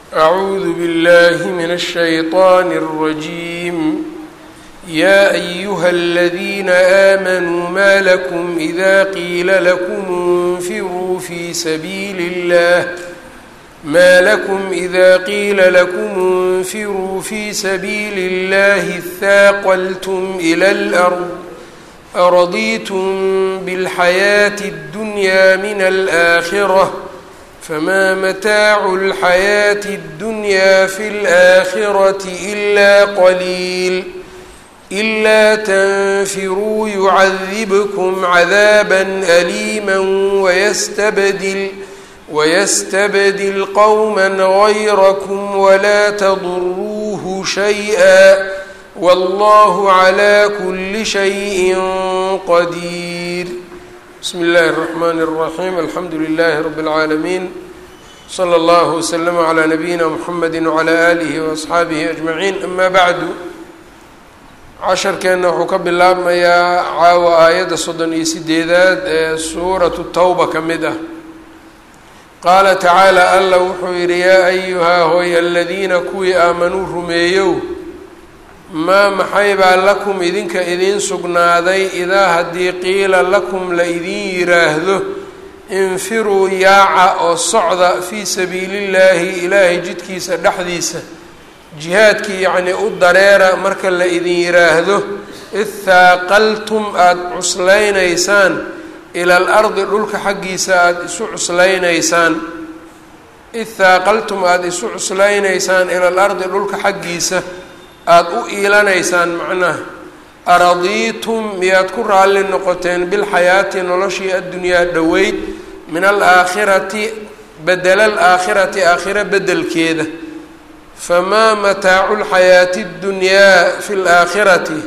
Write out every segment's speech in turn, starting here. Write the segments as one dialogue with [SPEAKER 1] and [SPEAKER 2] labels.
[SPEAKER 1] أعوذ بالله من الشيطان الرجيم يا أيها الذين آمنوا ما لكم إذا قيل لكم انفروا في سبيل الله ما لكم إذا قيل لكم انفروا في سبيل الله اثاقلتم إلى الأرض أرضيتم بالحياة الدنيا من الآخرة فما متاع الحياة الدنيا في الآخرة إلا قليل إلا تنفروا يعذبكم عذابا أليما ويستبدل ويستبدل قوما غيركم ولا تضروه شيئا والله على كل شيء قدير بسم الله الرحمن الرحيم الحمد لله رب العالمين صلى الله وسلم على نبيina mحamedi وعlى آlihi وأصxaabihi أجمaعين أma bعdu casharkeenna wuxuu ka bilaabmayaa caawa aayadda soddon iyo sideedaad ee suuraةu tawba ka mid ah qaala tacaalى alla wuxuu yihi yaa أyuhaa hooy aladiina kuwii aamanuu rumeeyow maa maxay baa lakum idinka idiin sugnaaday idaa haddii qiila lakum la idin yiraahdo infiruu yaaca oo socda fii sabiilillaahi ilaahay jidkiisa dhexdiisa jihaadkii yacnii u dareera marka la idin yiraahdo ithaaqaltum aada cuslaynaysaan ila al ardi dhulka xaggiisa aada isu cuslaynaysaan ithaaqaltum aada isu cuslaynaysaan ila al ardi dhulka xaggiisa aada u iilanaysaan macnaha aradiitum miyaad ku raalli noqoteen bilxayaati noloshii addunyaa dhoweyd min alaakhirati bedela alaakhirati aakhira bedelkeeda famaa mataacu lxayaati ddunyaa fi laakhirati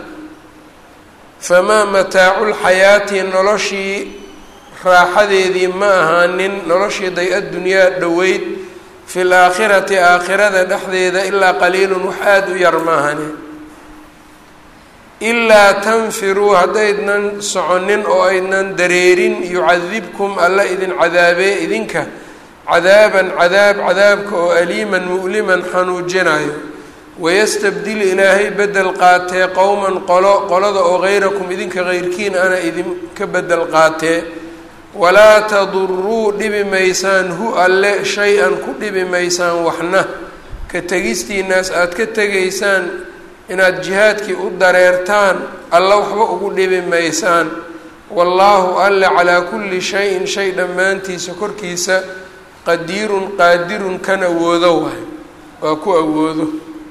[SPEAKER 1] famaa mataacu lxayaati noloshii raaxadeedii ma ahaanin noloshii day addunyaa dhoweyd fi laakhirati aakhirada dhexdeeda ilaa qaliilun wax aada u yar maahane ilaa tanfiruu haddaydnan soconin oo aydnan dareerin yucadibkum alla idin cadaabee idinka cadaaban cadaab cadaabka oo aliiman mu'liman xanuujinayo wayastabdil ilaahay bedel qaatee qowman qolo qolada oo hayrakum idinka heyrkiin ana idinka bedel qaatee walaa taduruu dhibi maysaan hu alle shay-an ku dhibi maysaan waxna ka tegistiinaas aada ka tegaysaan inaad jihaadkii u dareertaan alla waxba ugu dhibi maysaan wallaahu alle calaa kulli shayin shay dhammaantiisa korkiisa qadiirun qaadirun kan awoodo waay waa ku awoodo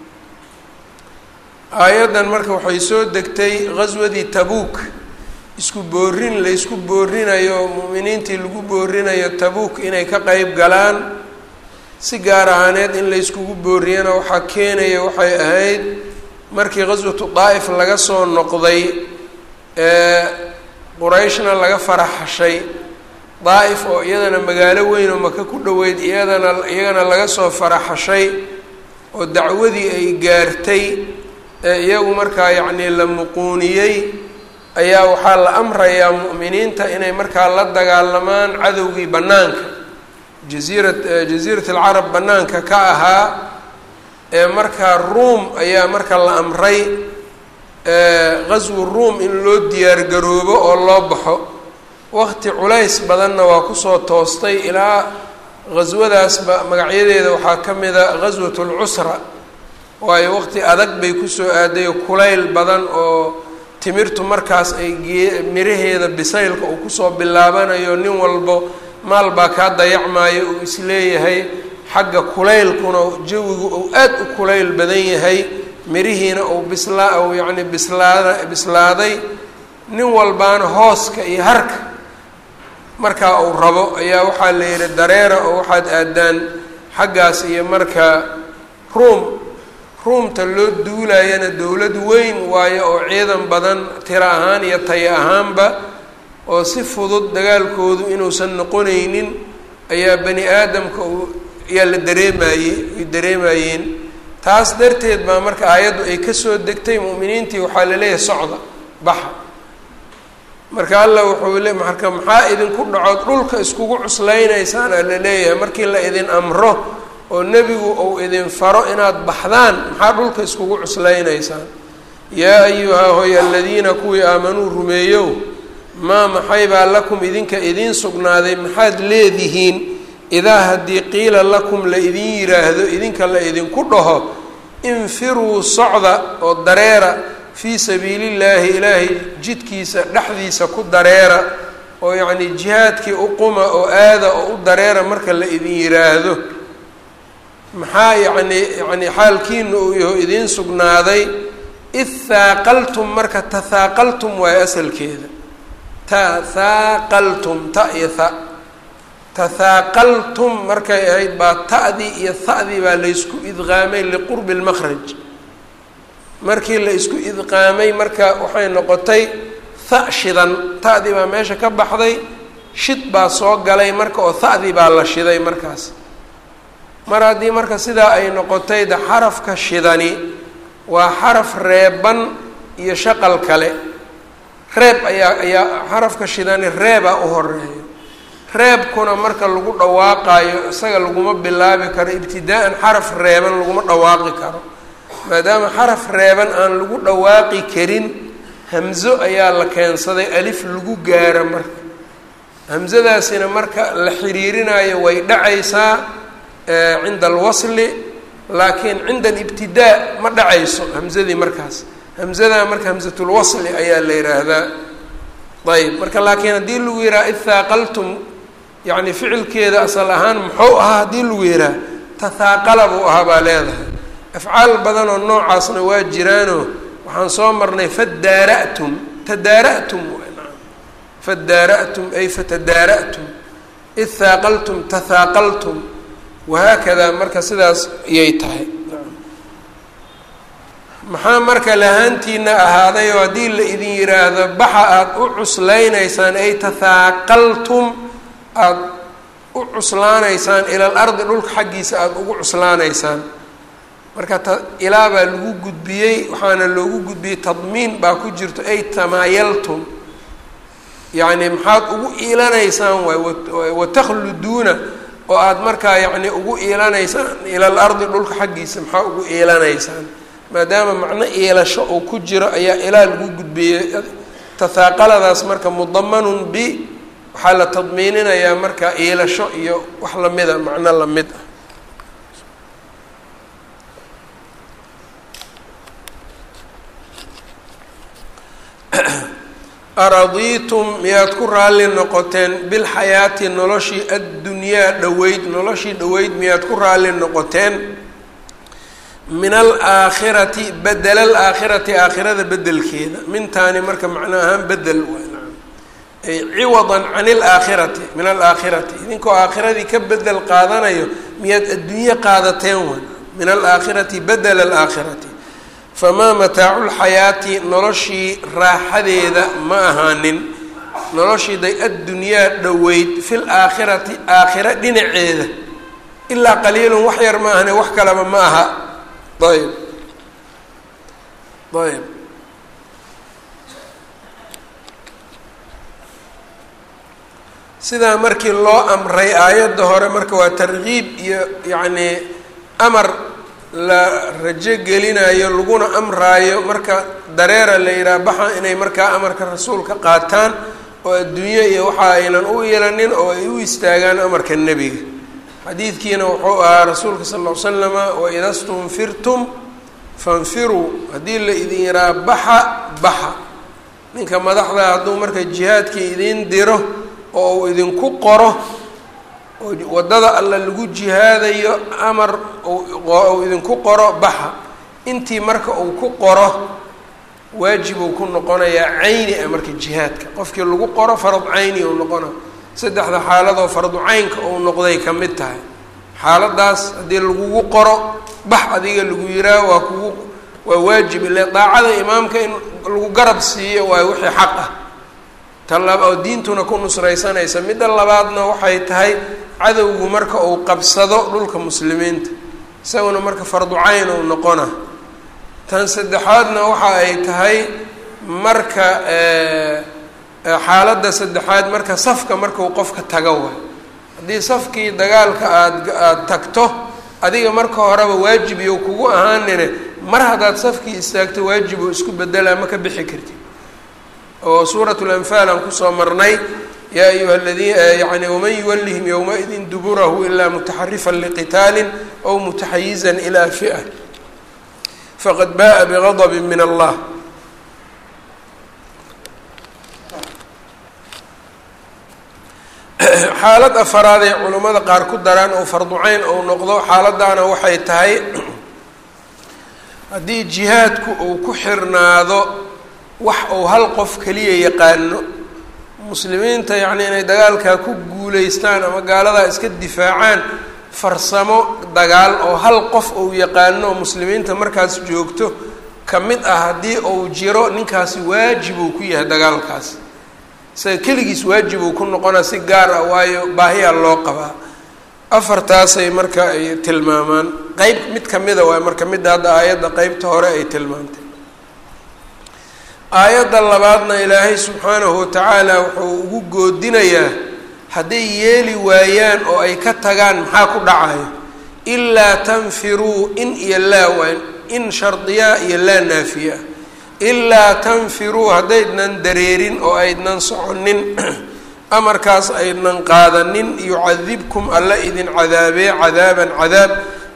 [SPEAKER 1] aayaddan marka waxay soo degtay qaswadii tabuuk isku boorin la ysku boorinayo mu'miniintii lagu boorinayo tabuuk inay ka qeyb galaan si gaar ahaaneed in la yskugu booriyana waxaa keenaya waxay ahayd markii qaswatu daa'if laga soo noqday ee qurayshna laga faraxashay daa'if oo iyadana magaalo weyn oo maka ku dhoweyd iyadana iyagana laga soo faraxashay oo dacwadii ay gaartay ee iyagu markaa yacnii la muquuniyey ayaa waxaa la amrayaa mu'miniinta inay markaa la dagaalamaan cadowgii bannaanka jasiira jasiirat alcarab bannaanka ka ahaa ee markaa ruom ayaa marka la amray qaswu ruom in loo diyaargaroobo oo loo baxo waqti culays badanna waa kusoo toostay ilaa qaswadaasba magacyadeeda waxaa ka mida qaswat lcusra waayo waqti adag bay kusoo aaday kulayl badan oo timirtu markaas ay gee miraheeda bisaylka uu kusoo bilaabanayo nin walbo maal baa kaa dayacmaayo uu isleeyahay xagga kulaylkuna jawigu uu aad u kulayl badan yahay mirihiina uu bislaa uu yacni bislaada bislaaday nin walbaana hooska iyo harka markaa uu rabo ayaa waxaa la yihi dareera oo waxaad aadaan xaggaas iyo marka ruom ruumta loo duulayana dowlad weyn waayo oo ciidan badan tiro ahaan iyo tayo ahaanba oo si fudud dagaalkoodu inuusan noqonaynin ayaa bani aadamka uu ayaa la dareemayey ay dareemayeen taas darteed baa marka aayaddu ay kasoo degtay mu'miniintii waxaa laleeyahay socda baxa marka alla wuxuu le marka maxaa idinku dhacood dhulka iskugu cuslaynaysaan a la leeyahay markii la idin amro oo nebigu uu idin faro inaad baxdaan maxaa dhulka iskugu cuslaynaysaan yaa ayuhaa hoy aladiina kuwii aamanuu rumeeyow maa maxaybaa lakum idinka idiin sugnaaday maxaad leedihiin idaa haddii qiila lakum la idin yidhaahdo idinka la idinku dhaho infiruu socda oo dareera fii sabiilillaahi ilaahay jidkiisa dhexdiisa ku dareera oo yacnii jihaadkii u quma oo aada oo u dareera marka la idin yidhaahdo maxaa yacnii yacnii xaalkiina uu yaho idiin sugnaaday id haaqaltum marka tahaaqaltum waayo asalkeeda tahaaqaltum ta iyo tha tahaaqaltum markay ahayd baa ta'dii iyo ha'dii baa laysku idqaamay liqurbi lmakhraj markii la isku idqaamay marka waxay noqotay tha shidan ta'dii baa meesha ka baxday shid baa soo galay marka oo ha'dii baa la shiday markaas mar haddii marka sidaa ay noqotay de xarafka shidani waa xaraf reeban iyo shaqal kale reeb ayaa ayaa xarafka shidani reebaa u horeeyo reebkuna marka lagu dhawaaqaayo isaga laguma bilaabi karo ibtidaa-an xaraf reeban laguma dhawaaqi karo maadaama xaraf reeban aan lagu dhawaaqi karin hamzo ayaa la keensaday alif lagu gaaro marka hamzadaasina marka la xiriirinayo way dhacaysaa cinda alwasli laakiin cinda alibtidaa ma dhacayso hamzadii markaas hamzadaa marka hamzatulwasli ayaa la yidhaahdaa ayb marka laakiin haddii lagu yidhaha id haaqaltum yacni ficilkeeda asal ahaan muxuu ahaa haddii lagu yidhaha tahaaqala buu ahaa baa leedahay afcaal badan oo noocaasna waa jiraanoo waxaan soo marnay fadaara'tum tadaara'tum fadaara'tum ay fatadaara'tum id haaqaltum tahaaqaltum wahaakadaa marka sidaas ayay tahay maxaa marka lahaantiina ahaaday oo haddii la idin yidhaahdo baxa aada u cuslaynaysaan ay tahaaqaltum aada u cuslaanaysaan ilal ardi dhulka xaggiisa aada ugu cuslaanaysaan marka ta ilaa baa lagu gudbiyey waxaana loogu gudbiyey tadmiin baa ku jirto ay tamaayaltum yacni maxaad ugu iilanaysaan waay watakhluduuna oo aada markaa yacni ugu iilanaysaan ilal ardi dhulka xaggiisa maxaa ugu iilanaysaan maadaama macno iilasho uu ku jiro ayaa ilaa lagu gudbiyey tahaaqaladaas marka mudamanun bi waxaa la tadmiininayaa marka iilasho iyo wax lamida macno lamid ah aradiitum miyaad ku raalli noqoteen bilxayaati noloshii addunyaa dhoweyd noloshii dhoweyd miyaad ku raalli noqoteen min alaakhirati bedela alaakhirati aakhirada bedelkeeda mintaani marka macno ahaan bedel ay ciwadan can ilaakhirati min alaakhirati idinkoo aakhiradii ka bedel qaadanayo miyaad adduunye qaadateen wan min alaakhirati bedela alaakhirati famaa mataacu lxayaati noloshii raaxadeeda ma ahaanin noloshiiday addunyaa dhoweyd fil aakhirati aakhira dhinaceeda ilaa qaliilun wax yar ma ahane wax kaleba ma aha ayb ayb sidaa markii loo amray aayadda hore marka waa tarkiib iyo yacnii amar la rajo gelinayo laguna amraayo marka dareera la yidhaha baxa inay markaa amarka rasuulka qaataan oo adduunyo iyo waxa aynan u yeelanin oo ay u istaagaan amarka nebiga xadiidkiina wuxuu ahaa rasuulka sal ll ly slama waida stunfirtum fanfiruu haddii la idin yidhaha baxa baxa ninka madaxda hadduu marka jihaadkii idin diro oo uu idinku qoro oo waddada alla lagu jihaadayo amar uu idinku qoro baxa intii marka uu ku qoro waajib uu ku noqonayaa cayni ah marka jihaadka qofkii lagu qoro farad cayni uu noqona saddexda xaaladoo fardu caynka uu noqday ka mid tahay xaaladaas haddii lagugu qoro bax adiga lagu yihaaho waa kugu waa waajib ile daacada imaamka in lagu garab siiyo waa wixii xaq ah talaba oo diintuna ku nusraysanaysa midda labaadna waxay tahay cadowgu marka uu qabsado dhulka muslimiinta isaguna marka fardu cayn uu noqona tan saddexaadna waxa ay tahay marka xaaladda saddexaad marka safka markau qofka tago waay haddii safkii dagaalka aada aada tagto adiga marka horeba waajib iyo kugu ahaanine mar haddaad safkii istaagto waajib oo isku bedelaa ma ka bixi kartid oo suurat lanfaal aan kusoo marnay yaa ayuha ladii yani waman yuwallihim yowmaidin duburahu ilaa mutaxarifan liqitaalin aw mutaxayizan ilaa fi'a faqad ba'a bigadabin min allah xaalad afaraad ay culammada qaar ku daraan oo farduceyn ou noqdo xaaladaana waxay tahay haddii jihaadku uu ku xirnaado wax uu hal qof keliya yaqaano muslimiinta yacni inay dagaalkaa ku guuleystaan ama gaaladaa iska difaacaan farsamo dagaal oo hal qof uu yaqaano oo muslimiinta markaas joogto ka mid ah haddii uu jiro ninkaasi waajib uu ku yahay dagaalkaasi isaga keligiis waajib uu ku noqonaa si gaar ah waayo baahiyaa loo qabaa afartaasay marka ay tilmaamaan qeyb mid kamida waay marka midda hadda aayadda qeybta hore ay tilmaantay aayadda labaadna ilaahay subxaanahu watacaala wuxuu ugu goodinayaa hadday yeeli waayaan oo ay ka tagaan maxaa ku dhacayo ilaa tanfiruu in iyo laa waa in shardiyaa iyo laa naafiya ilaa tanfiruu haddaydnan dareerin oo aydnan soconin amarkaas aydnan qaadanin yucadibkum alla idin cadaabee cadaaban cadaab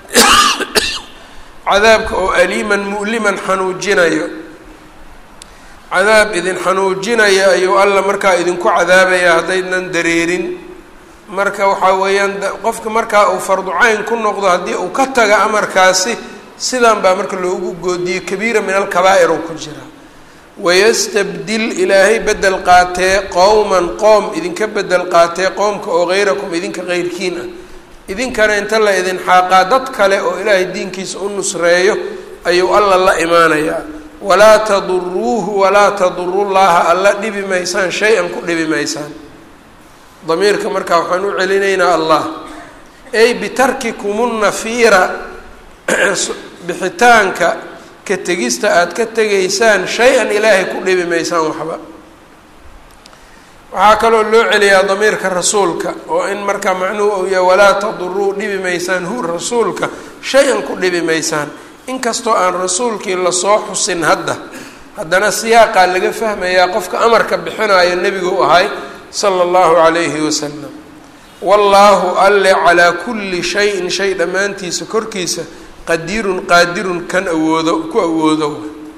[SPEAKER 1] cadaabka oo aliiman mu'liman xanuujinayo cadaab idin xanuujinaya ayuu alla markaa idinku cadaabaya haddaydnan dareerin marka waxaa weeyaan qofka markaa uu farducayn ku noqdo haddii uu ka taga amarkaasi sidan baa marka loogu goodiyey kabiira min alkabaa'ir oo ku jira wayastabdil ilaahay bedel qaatee qowman qoom idinka bedel qaatee qoomka oo hayrakum idinka keyrkiin ah idinkana inta la idin xaaqaa dad kale oo ilaahay diinkiisa u nusreeyo ayuu alla la imaanayaa walaa taduruuhu walaa tadurullaha alla dhibi maysaan shay-an ku dhibi maysaan damiirka markaa waxaan u celinaynaa allah ey bitarkikumunnafiira bixitaanka ka tegista aada ka tegaysaan shay-an ilaahay ku dhibi maysaan waxba waxaa kaloo loo celiyaa damiirka rasuulka oo in markaa macnuhu uu yahay walaa taduruu dhibi maysaan hu rasuulka shay-an ku dhibi maysaan inkastoo aan rasuulkii lasoo xusin hadda haddana siyaaqaa laga fahmayaa qofka amarka bixinayo nebigu ahay sala allahu calayhi wasalam wallaahu alle calaa kulli shayin shay dhammaantiisa korkiisa qadirun qaadirun kan awoodo ku awoodo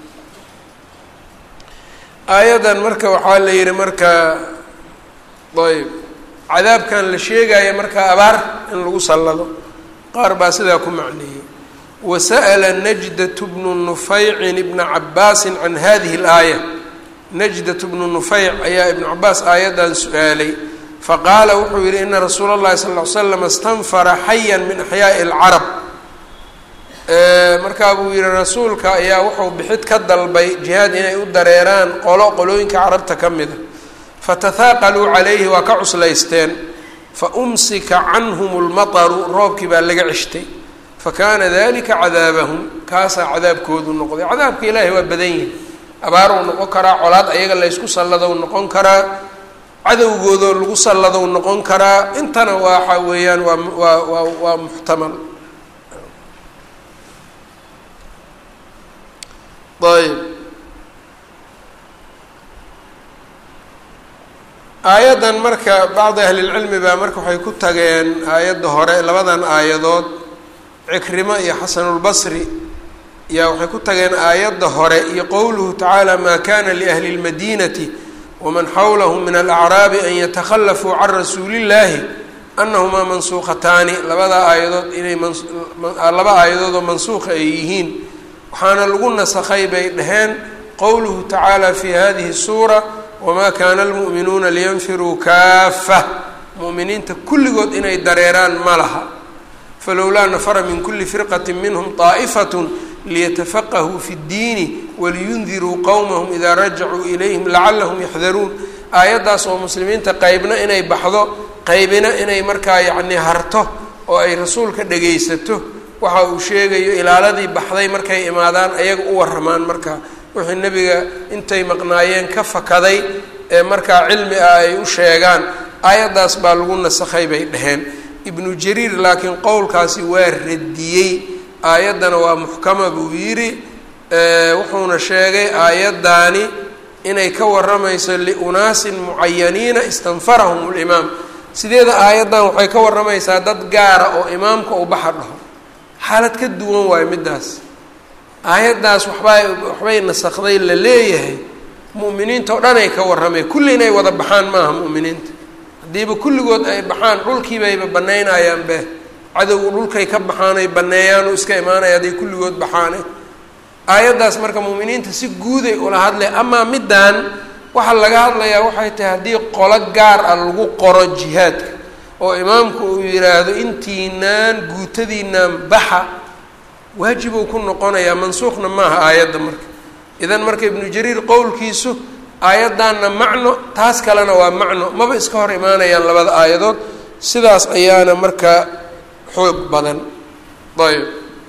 [SPEAKER 1] aayadan marka waxaa la yihi marka ayb cadaabkan la sheegaya marka abaar in lagu sallado qaar baa sidaa ku macneeyey wasa'ala najdatu bnu nufaycin ibna cabaasin can hadihi اlaaya najdatu bnu nufayc ayaa ibnu cabaas aayaddan su-aalay faqaala wuxuu yihi ina rasuula اllahi sal ll ly slam istanfara xayan min axyaaءi اlcarab markaa buu yihi rasuulka ayaa wuxuu bixid ka dalbay jihaad inay u dareeraan qolo qolooyinka carabta ka mida fatahaaqaluu calayhi waa ka cuslaysteen fa umsika canhum lmataru roobkii baa laga ceshtay fakaana dalika cadaabahum kaasaa cadaabkoodu noqday cadaabka ilaahay waa badan yihi abaaruu noqon karaa colaad ayaga laysku salladow noqon karaa cadowgoodoo lagu salladow noqon karaa intana waxa weeyaan waa waa waa waa muxtamal ayb aayaddan marka bacdi ahlilcilmi baa marka waxay ku tageen aayadda hore labadan aayadood cikrimo iyo xasanulbasri yaa waxay ku tageen aayadda hore iyo qowluhu tacaala maa kana liahli اlmadinati waman xawlahum min alacraabi an yatakhallafuu can rasuulillahi anahumaa mansuuqataani labada aayadood inay laba aayadoodoo mansuuqa ay yihiin waxaana lagu nasakhay bay dhaheen qowluhu tacaala fi hadihi suura wamaa kaana almu'minuuna liyanfiruu kaafa mu'miniinta kulligood inay dareeraan ma laha falowlaa nafara min kuli firqati minhum طaa'ifatun liyatafaqahuu fi اddiini waliyundiruu qowmahum idaa rajacuu ilayhim lacalahum yaxdaruun aayaddaas oo muslimiinta qeybna inay baxdo qeybina inay markaa yacnii harto oo ay rasuulka dhegaysato waxa uu sheegayo ilaaladii baxday markay imaadaan ayaga u waramaan markaa wixii nebiga intay maqnaayeen ka fakaday ee markaa cilmi ah ay u sheegaan aayaddaas baa lagu nasakhay bay dhaheen ibnu jariir laakiin qowlkaasi waa radiyey aayaddana waa muxkama buu yidhi wuxuuna sheegay aayaddaani inay ka waramayso liunaasin mucayaniina istanfarahum limaam sideeda aayaddan waxay ka waramaysaa dad gaara oo imaamka uu baxa dhaho xaalad ka duwan waayo middaas aayaddaas waxbaa waxbay nasakday la leeyahay mu'miniinta oo dhan ay ka warramay kulli inay wada baxaan maaha mu'miniinta haddiiba kulligood ay baxaan dhulkiibayba banaynayaan be cadowgu dhulkay ka baxaan ay baneeyaan oo iska imaanaya hadday kulligood baxaane aayaddaas marka mu'miniinta si guuday ula hadlay amaa middan waxaa laga hadlayaa waxay tahay haddii qolo gaar ah lagu qoro jihaadka oo imaamku uu yidhaahdo intiinaan guutadiinaan baxa waajibuu ku noqonayaa mansuuqna maaha aayadda marka idan marka ibnu jariir qowlkiisu aayaddaanna macno taas kalena waa macno maba iska hor imaanayaan labada aayadood sidaas ayaana marka xoog badan ayb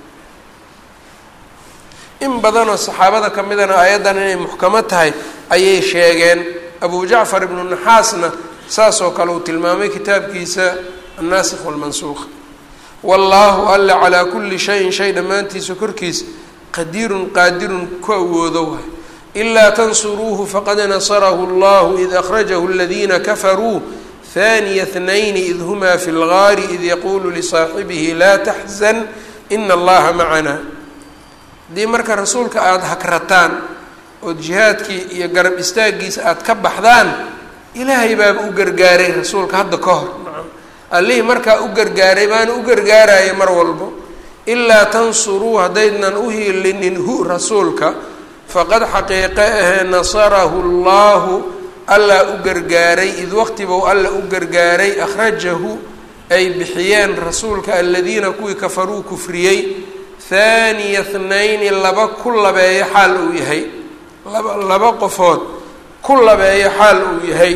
[SPEAKER 1] in badanoo saxaabada ka midana aayaddan inay muxkamo tahay ayay sheegeen abu jacfar ibnu naxaasna saas oo kale uu tilmaamay kitaabkiisa annaasikh walmansuuq wallaahu alla calaa kulli shayin shay dhammaantiisa korkiisa qadiirun qaadirun ku awoodo waay ilaa tansuruuhu faqad nasarahu allahu id akhrajahu aladiina kafaruu haniya tnayni id humaa fi lgaari id yaquulu lisaaxibihi laa taxzan ina allaha macanaa haddii marka rasuulka aada hakrataan ood jihaadkii iyo garab istaaggiisa aada ka baxdaan ilaahay baaba u gargaaray rasuulka hadda ka hor nacam allihii markaa u gargaaray baana u gargaaraya mar walbo ilaa tansuruu haddaydnan u hiilinin hu rasuulka faqad xaqiiqe ahee nasarahu allahu allaa u gargaaray id waqtibou alla u gargaaray akhrajahu ay bixiyeen rasuulka aladiina kuwii kafaruu kufriyey haaniya thnayni laba ku labeeyo xaal uu yahay laba laba qofood ku labeeyo xaal uu yahay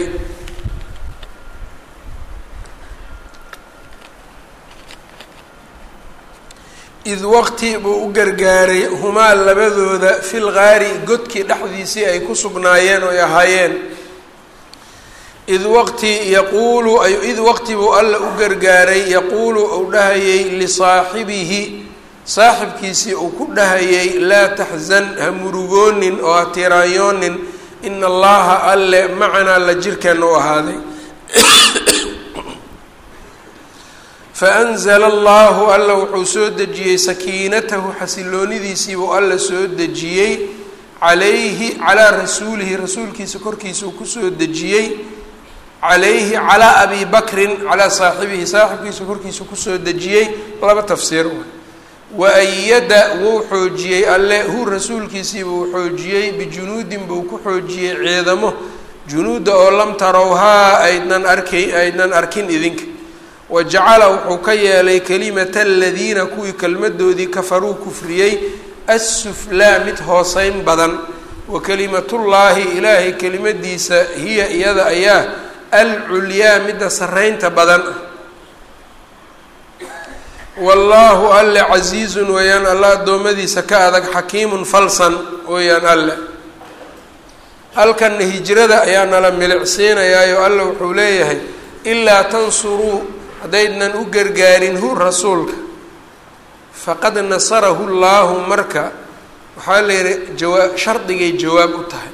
[SPEAKER 1] id waqti buu u gargaaray humaa labadooda fil gaari godkii dhexdiisii ay ku sugnaayeen oy ahaayeen id waqti yaquulu id waqti buu alla u gargaaray yaquulu uu dhahayay lisaaxibihi saaxibkiisii uu ku dhahayay laa taxzan ha murugoonin oo ha tiraayoonin ina allaha alle macanaa la jirkeenna u ahaaday faanzla allahu alla wuxuu soo dejiyey sakiinatahu xasiloonidiisiibuu alla soo dejiyey calayhi calaa rasuulihi rasuulkiisa korkiisa uu kusoo dejiyey calayhi calaa abi bakrin calaa saaxibihi saaxibkiisa korkiisa kusoo dejiyey laba tafsiir waayada wuu xoojiyey alle hu rasuulkiisii buu xoojiyey bijunuudin buu ku xoojiyey ciidamo junuudda oo lam tarowhaa aydnan arkay aydnan arkin idinka wa jacala wuxuu ka yeelay kelimata aladiina kuwii kelmadoodii kafaruu kufriyey assuflaa mid hooseyn badan wa kelimatullaahi ilaahay kelimadiisa hiya iyada ayaa alculyaa midda sarreynta badan ah wallaahu alle casiizun weeyaan alla addoommadiisa ka adag xakiimun falsan weeyaan alle halkanna hijrada ayaa nala milicsiinayaayo alle wuxuu leeyahay ilaa tansuruu haddaydnan u gargaarin hu rasuulka faqad nasarahu llaahu marka waxaa la yihi jawaa shardigay jawaab u tahay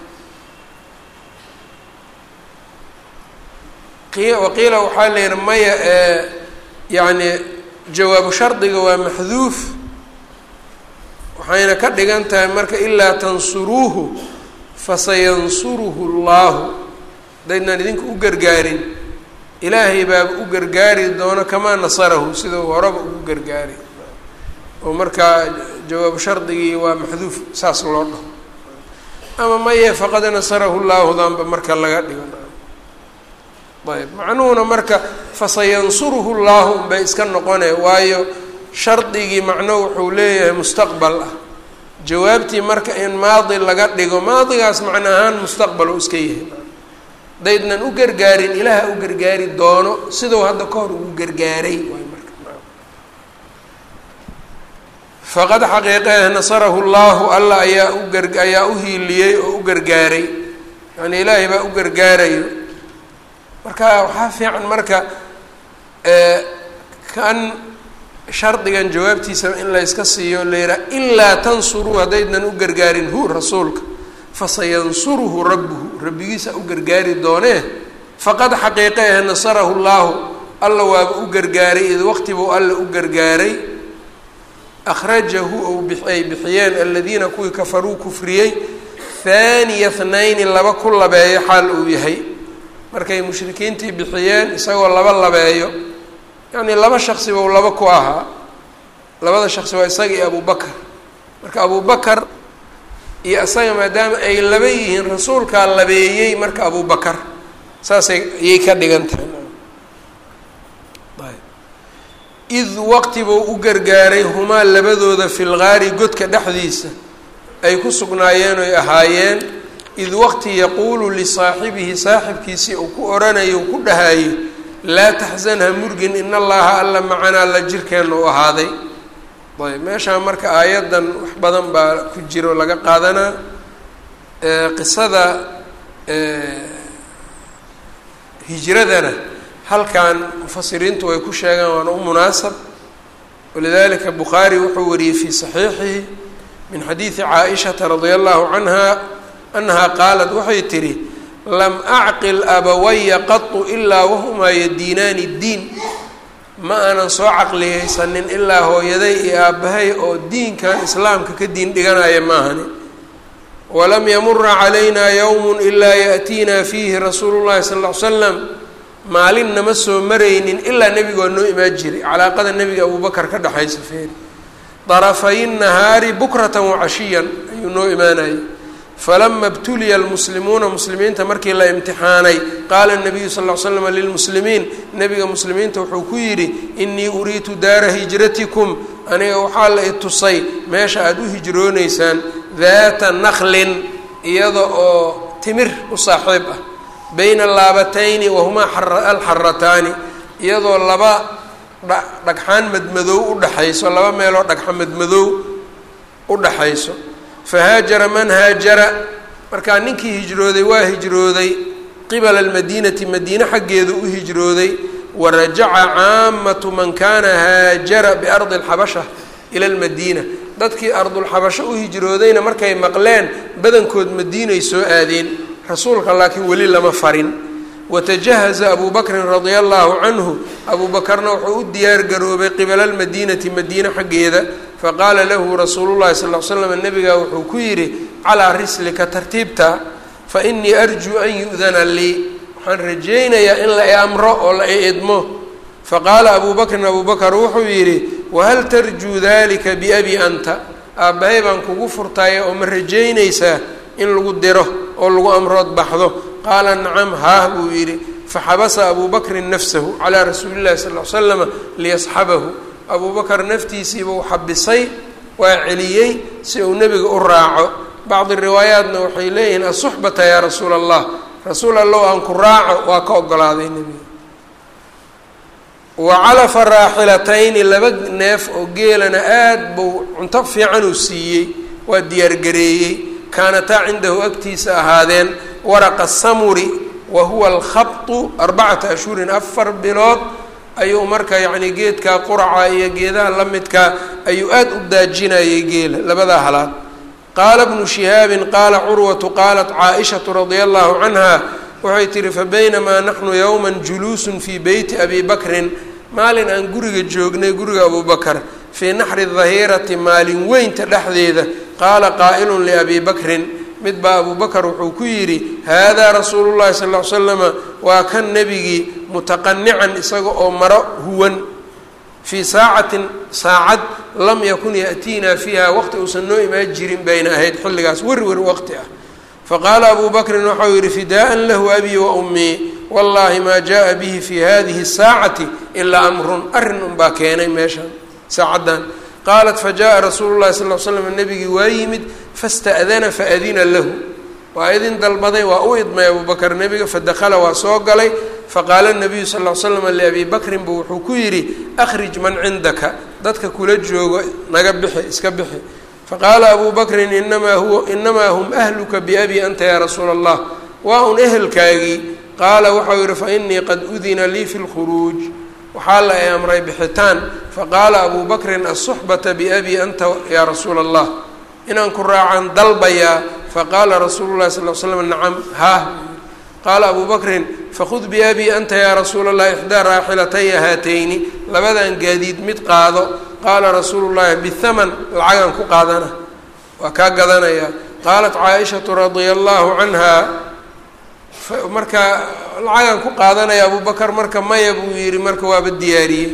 [SPEAKER 1] waqiila waxaa la yihi maya ee yacni jawaabu shardiga waa maxduuf waxayna ka dhigan tahay marka ilaa tansuruuhu fasayansuruhu llaahu haddaydnan idinka u gargaarin ilaahay baaba u gargaari doono kamaa nasarahu sidau horeba ugu gargaari oo markaa jawaabu shardigii waa maxduuf saas loo dhaho ama maye faqad nasarahu llaahu danba marka laga dhigo ayb macnuhuna marka fasayansuruhu llaahu unbay iska noqone waayo shardigii macno wuxuu leeyahay mustaqbal ah jawaabtii marka in maadi laga dhigo maadigaas macno ahaan mustaqbal oo iska yahay daydnan u gargaarin ilaaha u gargaari doono siduu hadda ka hor ugu gargaaray waay marka faqad xaqiiqeeh nasarahu llaahu alla ayaa u gar ayaa u hiiliyey oo u gargaaray yani ilaahay baa u gargaarayo marka waxaa fiican marka kan shardigan jawaabtiisa in la yska siiyo la yihaha ilaa tansuruu haddaydan u gargaarin hu rasuulka fasayansuruhu rabbuhu rabbigiisa u gargaari doonee faqad xaqiiqa eh nasarahu llaahu alla waaba u gargaaray id waqtibuu alla u gargaaray akhrajahu ou ay bixiyeen aladiina kuwii kafaruu kufriyey haaniya thnayni laba ku labeeyo xaal uu yahay markay mushrikiintii bixiyeen isagoo laba labeeyo yacnii laba shaksi bou laba ku ahaa labada shaksi waa isaga iyo abubakar marka abubakar iyo isaga maadaama ay laba yihiin rasuulkaa labeeyey marka abubakar saasay ayay ka dhigan tahay id waqti buu u gargaaray humaa labadooda fi lgaari godka dhexdiisa ay ku sugnaayeen oy ahaayeen id waqti yaquulu lisaaxibihi saaxibkiisii uu ku oranayo ku dhahayo laa taxzan ha murgin in allaha alla macanaa la jirkeenna u ahaaday ayb meeshaan marka aayaddan wax badan baa ku jiro laga qaadanaa qisada hijradana halkan mufasiriintu way ku sheegaan waana u munaasab walidalika bukhaari wuxuu wariyey fii saxiixihi min xadiidi caaishata radia allahu canha annaha qaalat waxay tidhi lam acqil abawaya qatu ilaa wahumaa yadiinaani diin ma aanan soo caqliyeysanin ilaa hooyaday iyo aabbahay oo diinkan islaamka ka diin dhiganaya maahani walam yamura calayna yowmun ilaa yaأtiina fiihi rasuulu llahi sal ll ly slam maalin nama soo maraynin ilaa nebiga waa noo imaan jiray calaaqada nebiga abubakar ka dhexaysa feeri darafay nahaari bukratan wacashiyan ayuu noo imaanayay falama ibtuliya almuslimuuna muslimiinta markii la imtixaanay qaala nabiyu sal l slam lilmuslimiin nebiga muslimiinta wuxuu ku yidhi inii uriitu daara hijratikum aniga waxaa la i tusay meesha aada u hijrooneysaan daata naklin iyada oo timir u saaxiib ah bayna laabatayni wahumaa alxarataani iyadoo laba dhagxaan madmadow udhaxayso laba meeloo dhagxa madmadow u dhaxayso fahaajara man haajara markaa ninkii hijrooday waa hijrooday qibala almadiinati madiine xaggeedu u hijrooday warajaca caamatu man kaana haajara biardi alxabasha ila almadiina dadkii ardulxabasho u hijroodayna markay maqleen badankood madiinay soo aadeen rasuulka laakiin weli lama farin watajahaza abu bakrin radia allahu canhu abuu bakarna wuxuu u diyaar garoobay qibala almadiinati madiine xaggeeda faqaala lahu rasuulu llahi sal l slam nabigaa wuxuu ku yidhi calaa rislika tartiibta fa inii arjuu an yu'dana lii waxaan rajaynayaa in la i amro oo la i idmo faqaala abuu bakrin abuu bakar wuxuu yidhi wahal tarjuu dalika biabi anta aabbahay baan kugu furtaya oo ma rajaynaysaa in lagu diro oo lagu amrood baxdo qaala nacam haah buu yidhi faxabasa abuu bakrin nafsahu calaa rasuuli llahi sal l slama liyasxabahu abuu bakar naftiisiibuu xabisay waa celiyey si uu nebiga u raaco bacdi riwaayaatna waxay leeyihiin asuxbata yaa rasuula allah rasuul allow aan ku raaco waa ka ogolaaday nebiga wa calafa raaxilatayni laba neef oo geelana aad buu cunto fiican uu siiyey waa diyaargareeyey kaanataa cindahu agtiisa ahaadeen waraqa samuri wa huwa alkhabtu arbacata ashhurin afar bilood ayuu marka yacni geedkaa quraca iyo geedaha la midkaa ayuu aada u daajinayay geela labadaa halaad qaala bnu shihaabin qaala curwatu qaalat caaishatu radia allahu canha waxay tihi fabaynamaa naxnu yowma juluusun fii beyti abi bakrin maalin aan guriga joognay guriga abuu bakar fii naxri dahirati maalin weynta dhexdeeda qaala qaa'ilun liabi bakrin mid baa abuu bakar wuxuu ku yidhi haadaa rasuulu llahi sal ll ly slama waa kan nebigii mutaqanican isaga oo maro huwan fii saacatin saacad lam yakun ya'tiinaa fiiha waqti uusan noo imaan jirin bayna ahayd xilligaas wer wer waqti ah faqaala abuu bakrin waxau yidhi fidaa'an lahu abii wa ummii wallahi maa jaءa bihi fi hadihi الsaacati ilaa amrun arrin unbaa keenay meeshaan saacaddan qaalat fajaءa rasuulu llahi sal l slam nebigii waa yimid fasta'dana faadina lahu waa idin dalbaday waa u idmay abuu bakr nebiga fadakala waa soo galay faqaala nabiyu sal l slam liabi bakrin bu wuxuu ku yidhi akhrij man cindaka dadka kula joogo naga bixi iska bixi faqaala abuu bakrin inamaa huwa inamaa hum ahluka biabi anta yaa rasuula allah waa un ehelkaagii qaala waxau yihi fainii qad udina lii fi lkhuruuj waxaa la ay amray bixitaan faqaala abu bakrin asuxbata biabi anta yaa rasuula allah inaan ku raacan dalbayaa faqaala rasuulu llahi sal l slam nacam haah qaala abu bakrin fakhud biabi anta yaa rasuula allahi ixdaa raaxilataya haatayni labadan gaadiid mid qaado qaala rasuulu llahi bithaman lacagan ku qaadana waa kaa gadanaya qaalat caaishatu radia allahu canha marka lacagan ku qaadanaya abu bakar marka maya buu yihi marka waaba diyaariyey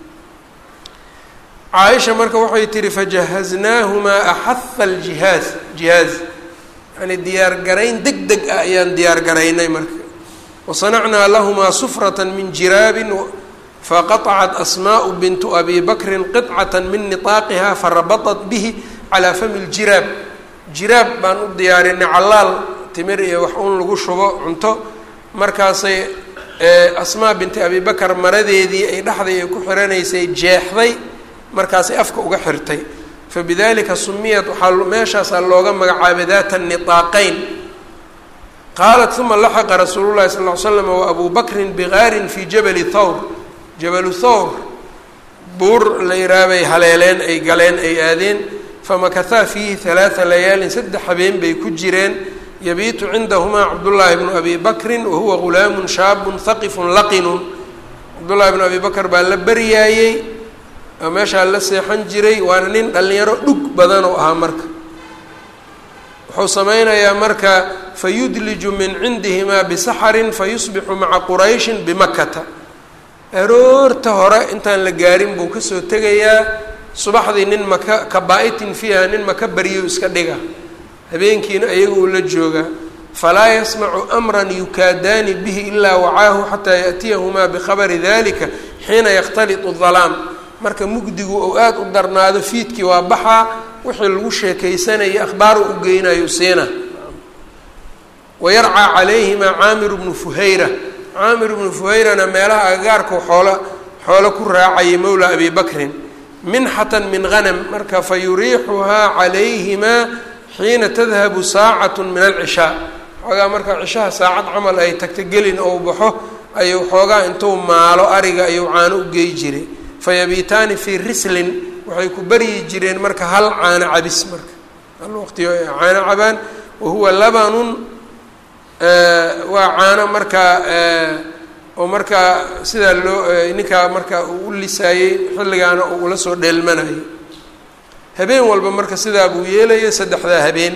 [SPEAKER 1] caaisha marka waxay tihi fajahaznaahumaa axaha aljihaaz jihaaz yani diyaar garayn deg deg ah ayaan diyaar garaynay marka wasanacnaa lahumaa sufrata min jiraabin faqaطcat asmaء bintu abi bakrin qiطcata min niطaaqiha farabaطat bihi calaa fami ljiraab jiraab baan u diyaarinay callaal timir iyo wax un lagu shubo cunto markaasay asmaa binti abi bakar maradeedii ay dhexday ay ku xiranaysay jeexday markaasay afka uga xirtay fabidalika sumiyat waxaa meeshaasaa looga magacaabay daata niطaaqeyn qaalat uma laxiqa rasuulu llahi sal ly slam wa abu bakrin bigaarin fi jabali thawr jabalu thawr buur la yiraabay haleeleen ay galeen ay aadeen famakahaa fiihi halaaa layaalin saddex habeen bay ku jireen yabiitu cindahumaa cabdullaahi bnu abi bakrin wahuwa gulaamun shaabun haqifun laqinun cabdullaahi bnu abi bakr baa la baryaayey oo meeshaa la seexan jiray waana nin dhallinyaro dhug badan oo ahaa marka wuxuu sameynayaa marka fayudliju min cindihimaa bisaxarin fayusbixu maca qurayshin bimakata aroorta hore intaan la gaarin buu kasoo tegayaa subaxdii nin maka kabaa-itin fiiha nin maka baryo iska dhiga habeenkiina ayaga uu la joogaa falaa yasmacu amran yukaadaani bihi ilaa wacaahu xataa yaأtiyahumaa bikhabari dalika xiina yakhtaliطu dalaam marka mugdigu ou aada u darnaado fiidkii waa baxaa wixii lagu sheekaysanaya akhbaar u geynayo siina wayarcaa calayhimaa caamiru bnu fuhayra caamir bnu fuhayrana meelaha agagaarkau xoola xoolo ku raacayay mowla abi bakrin minxatan min hanam marka fa yuriixuhaa calayhimaa xiina tadhabu saacatu min alcishaa xoogaa marka cishaha saacad camal ay tagta gelin ou baxo ayuu xoogaa intuu maalo ariga ayuu caano u gey jiray fayabiitaani fii rislin waxay ku baryi jireen marka hal caano cabis marka hal waqtiyo ay caano cabaan wahuwa labanun waa caano markaa oo markaa sidaa loo ninkaa markaa uu u lisaayey xilligaana uu ula soo dheelmanayo habeen walba marka sidaa buu yeelaya saddexdaa habeen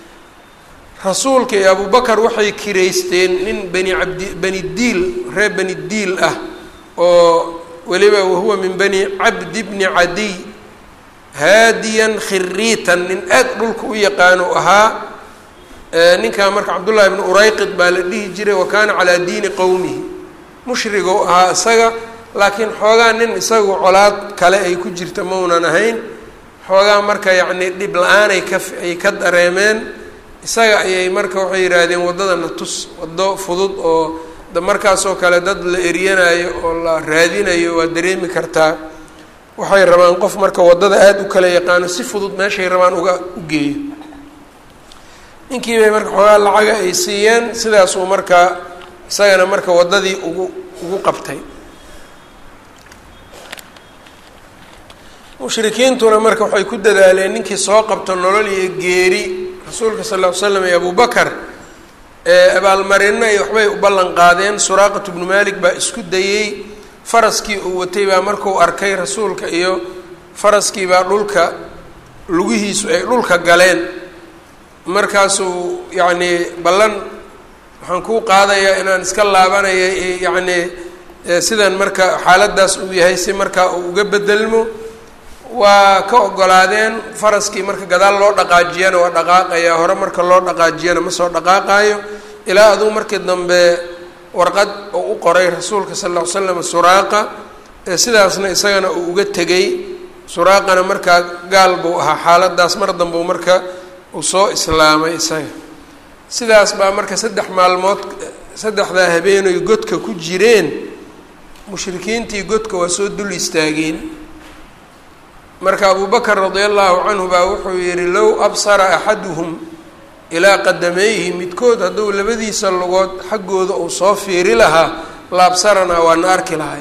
[SPEAKER 1] rasuulka iyo abubakar waxay kiraysteen nin bani cabdi bani diil reer bani diil ah oo weliba wahuwa min bani cabdi bni cadiy haadiyan khiriitan nin aad dhulka u yaqaano ahaa ninkaa marka cabdullaahi bni urayqid baa la dhihi jiray wa kaana calaa diini qowmihi mushrigou ahaa isaga laakiin xoogaa nin isagu colaad kale ay ku jirta maunan ahayn xoogaa marka yacnii dhib la-aanay ka ay ka dareemeen isaga ayay marka waxay yidhaahdeen waddadana tus waddo fudud oo markaasoo kale dad la eryanayo oo la raadinayo waa dareemi kartaa waxay rabaan qof marka waddada aada u kala yaqaano si fudud meeshay rabaan uga u geeyo ninkii bay marka xoogaa lacaga ay siiyeen sidaasuu markaa isagana marka waddadii ugu ugu qabtay mushrikiintuna marka waxay ku dadaaleen ninkii soo qabto nolol iyo geeri rasuulka sal ll ly slam iyo abubakar abaalmarino ay waxbay u ballan qaadeen suraaqatu bnu malik baa isku dayey faraskii uu watay baa markuu arkay rasuulka iyo faraskii baa dhulka lugihiisu ay dhulka galeen markaasuu yacnii ballan waxaan kuu qaadayaa inaan iska laabanaya yacnii sidan marka xaaladaas uu yahay si markaa uu uga bedelmo waa ka ogolaadeen faraskii marka gadaal loo dhaqaajiyana waa dhaqaaqaya hore marka loo dhaqaajiyana ma soo dhaqaaqaayo ilaa aduu markii dambe warqad uu u qoray rasuulka sal lla ly slam suraaqa sidaasna isagana uu uga tegay suraaqana markaa gaal buu ahaa xaaladaas mar dambeu marka uu soo islaamay isaga sidaas baa marka saddex maalmood saddexdaa habeenay godka ku jireen mushrikiintii godka waa soo dul istaageen marka abu bakr radia allahu canhu baa wuxuu yihi low absara axaduhum ilaa qadamayhi midkood hadduu labadiisa lugood xaggooda uu soo fiiri lahaa la absaranaa waa na arki lahay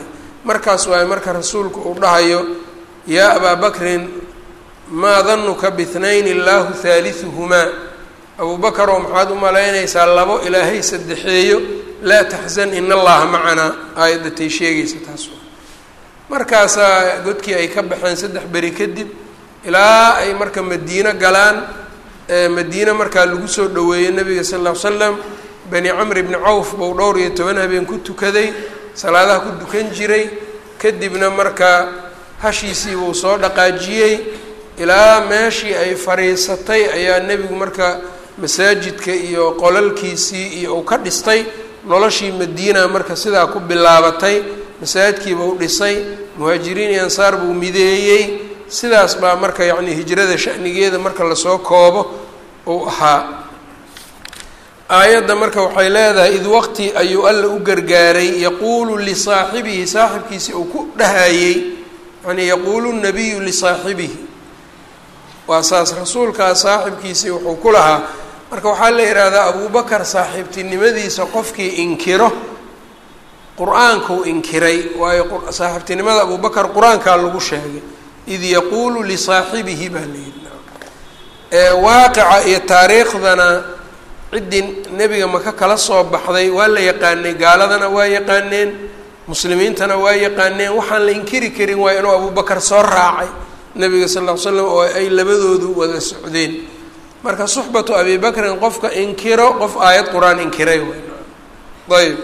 [SPEAKER 1] markaas waaye marka rasuulku uu dhahayo yaa abaa bakrin maa danuka bihnayni illaahu haaliثuhumaa abuu bakar oo maxaad u malaynaysaa labo ilaahay saddexeeyo laa taxzan in allaha macanaa aayaddatay sheegaysa taas markaasaa godkii ay ka baxeen saddex beri kadib ilaa ay marka madiino galaan madiine markaa lagu soo dhoweeyey nabiga sal lla l slam bani camr bni cawf buu dhowr iyo toban habeen ku tukaday salaadaha ku dukan jiray kadibna markaa hashiisii buu soo dhaqaajiyey ilaa meeshii ay fadhiisatay ayaa nebigu marka masaajidka iyo qolalkiisii iyo uu ka dhistay noloshii madiina marka sidaa ku bilaabatay masaajidkiibuu dhisay muhaajiriin iyo ansaar buu mideeyey sidaas baa marka yacni hijrada shanigeeda marka lasoo koobo uu ahaa aayadda marka waxay leedahay id waqti ayuu alla u gargaaray yaquulu lisaaxibihi saaxibkiisi uu ku dhahayey yani yaquulu nabiyu lisaaxibihi waa saas rasuulkaa saaxibkiisii wuxuu ku lahaa marka waxaa la yidhaahdaa abubakar saaxiibtinimadiisa qofkii inkiro qur-aankuu inkiray waayo saaxiibtinimada abubakar qur-aankaa lagu sheegay id yaquulu lisaaxibihi baa la yidhi waaqica iyo taariikhdana ciddii nebiga maka kala soo baxday waa la yaqaanay gaaladana waa yaqaaneen muslimiintana waa yaqaaneen waxaan la inkiri karin waa inuu abubakar soo raacay nebiga sal ll ly slam oo ay labadoodu wada socdeen marka suxbatu abi bakrin qofka inkiro qof aayad qur-aan inkiray ayb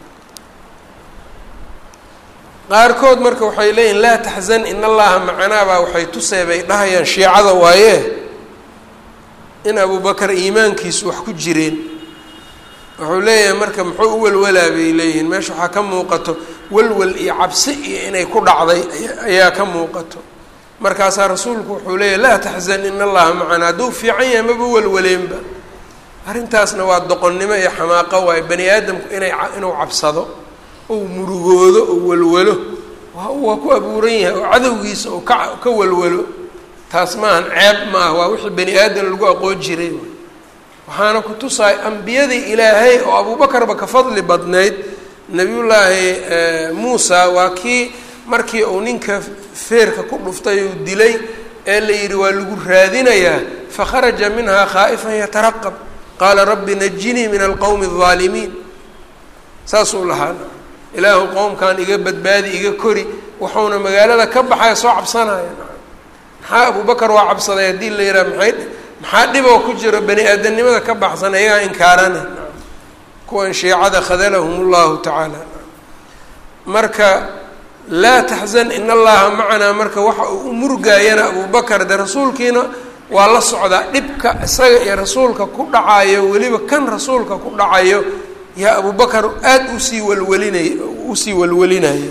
[SPEAKER 1] qaarkood marka waxay leeyihin laa taxzan in allaha macanaabaa waxay tusee bay dhahayaan shiicada waaye in abubakar iimaankiisu wax ku jireen wuxuu leeyahay marka muxuu u welwalaa bay leeyihiin meesha waxaa ka muuqato welwel iyo cabsi iyo inay ku dhacday ayaa ka muuqato markaasaa rasuulku wuxuu leeyahy laa taxzan in allaha macanaa hadduu fiican yahay maba welwaleenba arrintaasna waa doqonnimo iyo xamaaqo waaye bani aadamku inay inuu cabsado ou murugoodo oo welwelo waa ku abuuran yahay oo cadowgiisa oo ka ka welwelo taas maahan ceeb ma ah waa wixii bani aadam lagu aqoon jiray waxaana ku tusaay ambiyadii ilaahay oo abuubakarba ka fadli badnayd nebiyullaahi muusa waa kii markii uu ninka feerka ku dhuftay uu dilay ee la yidhi waa lagu raadinayaa fakharaja minhaa khaa'ifan yataraqab qaala rabbi najinii min alqowmi aldaalimiin saasuu lahaa ilaahu qowmkan iga badbaadi iga kori wuxuuna magaalada ka baxaya soo cabsanaya maxaa abubakar waa cabsaday haddii la yidhaha maay maxaa dhiboo ku jiro bani aadamnimada ka baxsan ayagaa inkaarana kuwan shiicada khadalahum llahu tacaala marka laa taxzan in allaha macanaa marka waxa uu u murgaayana abubakar de rasuulkiina waa la socdaa dhibka isaga iyo rasuulka ku dhacayo weliba kan rasuulka ku dhacayo yaa abubakar aada usii walwalinay usii walwalinaya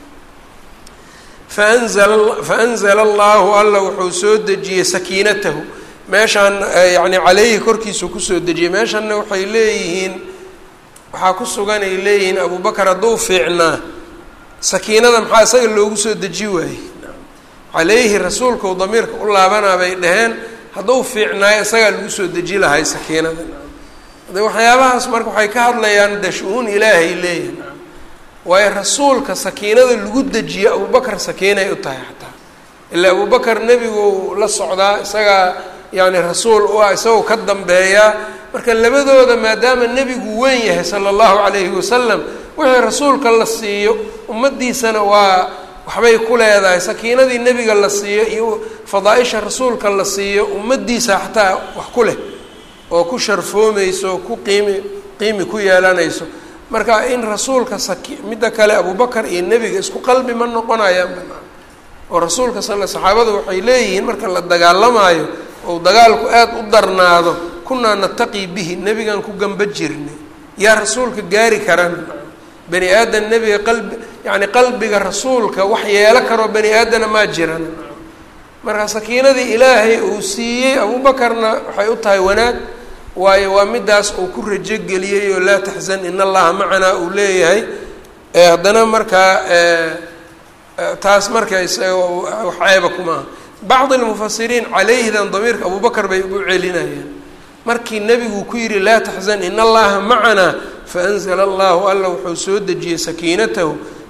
[SPEAKER 1] faanzala faanzala allahu alla wuxuu soo dejiyey sakiinatahu meeshaan yani caleyhi korkiisuu kusoo dejiyey meeshanna waxay leeyihiin waxaa ku sugan ay leeyihiin abubakar hadduu fiicnaa sakiinada maxaa isaga loogu soo deji waayey caleyhi rasuulkau damiirka u laabanaa bay dhaheen hadduu fiicnaayo isagaa lagu soo deji lahay sakiinada de waxyaabahaas marka waxay ka hadlayaan de shu-uun ilaahay leeyihin waayo rasuulka sakiinada lagu dejiyo abubakar sakiinay u tahay xataa ilaa abubakar nebigu la socdaa isagaa yani rasuul u ah isagoo ka dambeeyaa marka labadooda maadaama nebigu weyn yahay sala allahu calayhi wasalam wixii rasuulka la siiyo ummaddiisana waa waxbay ku leedahay sakiinadii nebiga la siiyo iyo fadaa-isha rasuulka la siiyo ummaddiisa xataa wax ku leh oo ku sharfoomayso ku qiimi qiimi ku yeelanayso marka in rasuulka saki midda kale abubakar iyo nebiga isku qalbi ma noqonayaan banaan oo rasuulka sal saxaabadu waxay leeyihiin marka la dagaalamaayo ou dagaalku aada u darnaado kunaa nataqii bihi nebigaan ku gamba jirnay yaa rasuulka gaari karaan bani aadan nebiga qalbi yacni qalbiga rasuulka wax yeelo karoo bani aadana maa jiran marka sakiinadii ilaahay uu siiyey abuubakarna waxay u tahay wanaag waayo waa midaas uu ku rajogeliyey oo laa taxzan in allaha macanaa uu leeyahay haddana markaa taas marka isaga wax ceeba kumaaha bacdi lmufasiriin calayhidan damiirka abubakar bay u celinayaan markii nebigu ku yidhi laa taxzan in allaha macanaa faanzla allahu alla wuxuu soo dejiyey sakiinatahu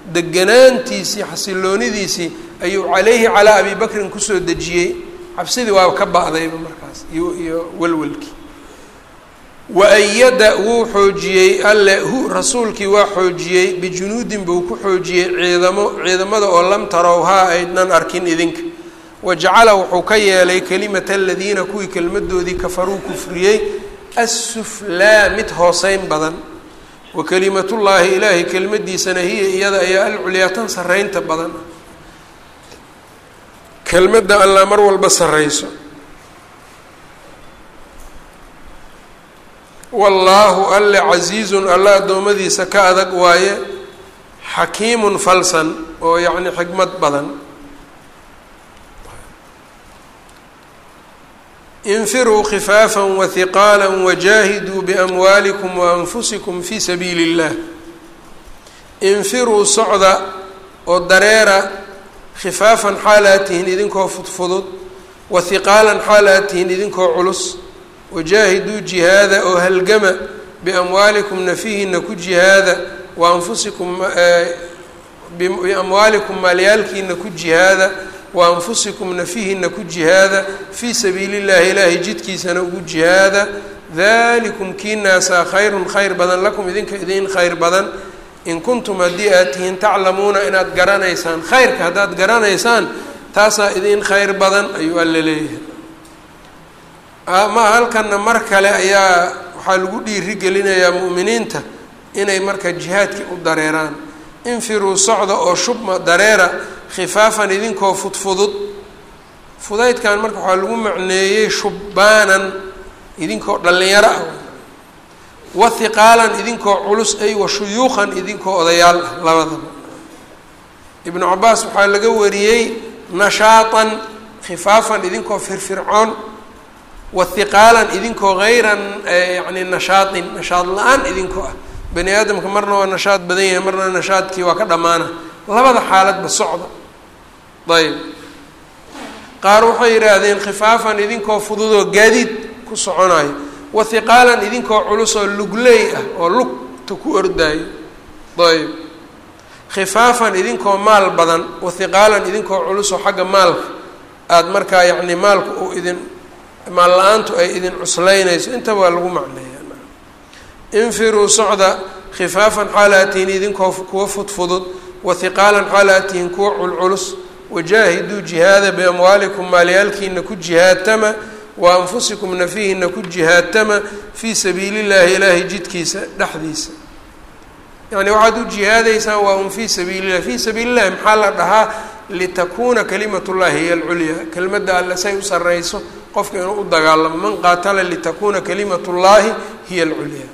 [SPEAKER 1] deganaantiisii xasiloonidiisii ayuu calayhi calaa abi bakrin kusoo dejiyey cabsidii waa ka ba'dayba markaas iyo iyo walwalkii wa-ayada wuu xoojiyey alle hu rasuulkii waa xoojiyey bijunuudin buu ku xoojiyey ciidamo ciidamada oo lam tarowhaa aydnan arkin idinka wajacala wuxuu ka yeelay kelimata aladiina kuwii kelmadoodii kafaruu kufriyey assuflaa mid hooseyn badan wa kelimatullaahi ilaahay kelmadiisana hiya iyada ayaa alculyaa tan sarreynta badan kelmadda allaa mar walba sarreyso wallaahu alle casiizun alla addoommadiisa ka adag waaye xakiimun falsan oo yacni xikmad badan infiruu khifaafa wahiqaala wajaahiduu biamwaalikum waanfusikum fii sabiili اllah infiruu socda oo dareera khifaafan xaal aad tihiin idinkoo fudfudud wahiqaalan xaal aad tihiin idinkoo culus wajaahiduu jihaada oo halgama biamwaalikum nafihiina ku jihaada wa anfusikum biamwaalikum maalyaalkiina ku jihaada wa anfusikum nafihiina ku jihaada fii sabiili اllahi ilaahay jidkiisana ugu jihaada dalikum kiinaasaa khayrun khayr badan lakum idinka idin khayr badan in kuntum haddii aad tihiin taclamuuna inaad garanaysaan khayrka haddaad garanaysaan taasaa idin khayr badan ayuu alla leeyahay ma halkana mar kale ayaa waxaa lagu dhiiri gelinayaa mu'miniinta inay marka jihaadkii u dareeraan infiruu socda oo shubma dareera khifaafan idinkoo fudfudud fudaydkan marka waxaa lagu macneeyey shubbaanan idinkoo dhallinyaro ah wa hiqaalan idinkoo culus ay wa shuyuuqan idinkoo odayaal ah labadaba ibnu cabaas waxaa laga wariyey nashaatan khifaafan idinkoo firfircoon wa hiqaalan idinkoo hayran yani nashaatin nashaad la-aan idinkoo ah bani aadamka marna waa nashaad badan yahay marna nashaadkii waa ka dhammaana labada xaaladba socda ayb qaar waxay yidhaahdeen khifaafan idinkoo fududoo gaadiid ku soconayo wa hiqaalan idinkoo culus oo lugley ah oo lugta ku ordaayo ayb khifaafan idinkoo maal badan wa hiqaalan idinkoo culus oo xagga maalka aada markaa yacni maalku uu idin maal la-aantu ay idin cuslaynayso intaba waa lagu macneeya infiruu socda khifaafan xaalaatihin idinkoo kuwa fudfudud wa hiqaalan xaalaatihin kuwa culculus wajaahiduu jihaada biamwaalikum maalyaalkiina ku jihaadtama wa anfusikum nafihiina ku jihaadtama fii sabiili llahi ilaahay jidkiisa dhexdiisa yani waxaad u jihaadaysaan waa un fii sabiili llah fii sabiili llahi maxaa la dhahaa litakuuna kalimat llahi hiya alculyaa kelmadda alle say u sarreyso qofka inuu u dagaalamo man qaatala litakuuna kalimat llahi hiya alculyaa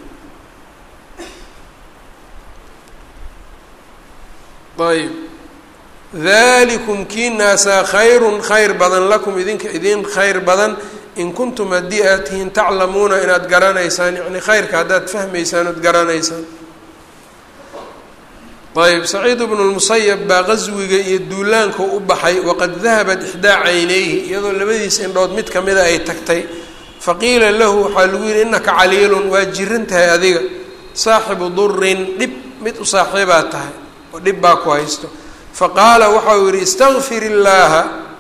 [SPEAKER 1] ayb dalikum kiinaasaa khayrun khayr badan lakum idinka idin khayr badan in kuntum haddii aad tihiin taclamuuna inaad garanaysaan yani khayrka haddaad fahmaysaan ood garanaysaan ayb saciid bnu lmusayab baa qaswiga iyo duulaanka u baxay waqad dahabat ixdaa caynayhi iyadoo labadiisa indhood mid kamida ay tagtay faqiila lahu waxaa lagu yihi inaka caliilun waa jiran tahay adiga saaxibu durin dhib mid u saaxiibaad tahay oo dhib baa ku haysto faqaala waxa uu yihi istaqfir illaaha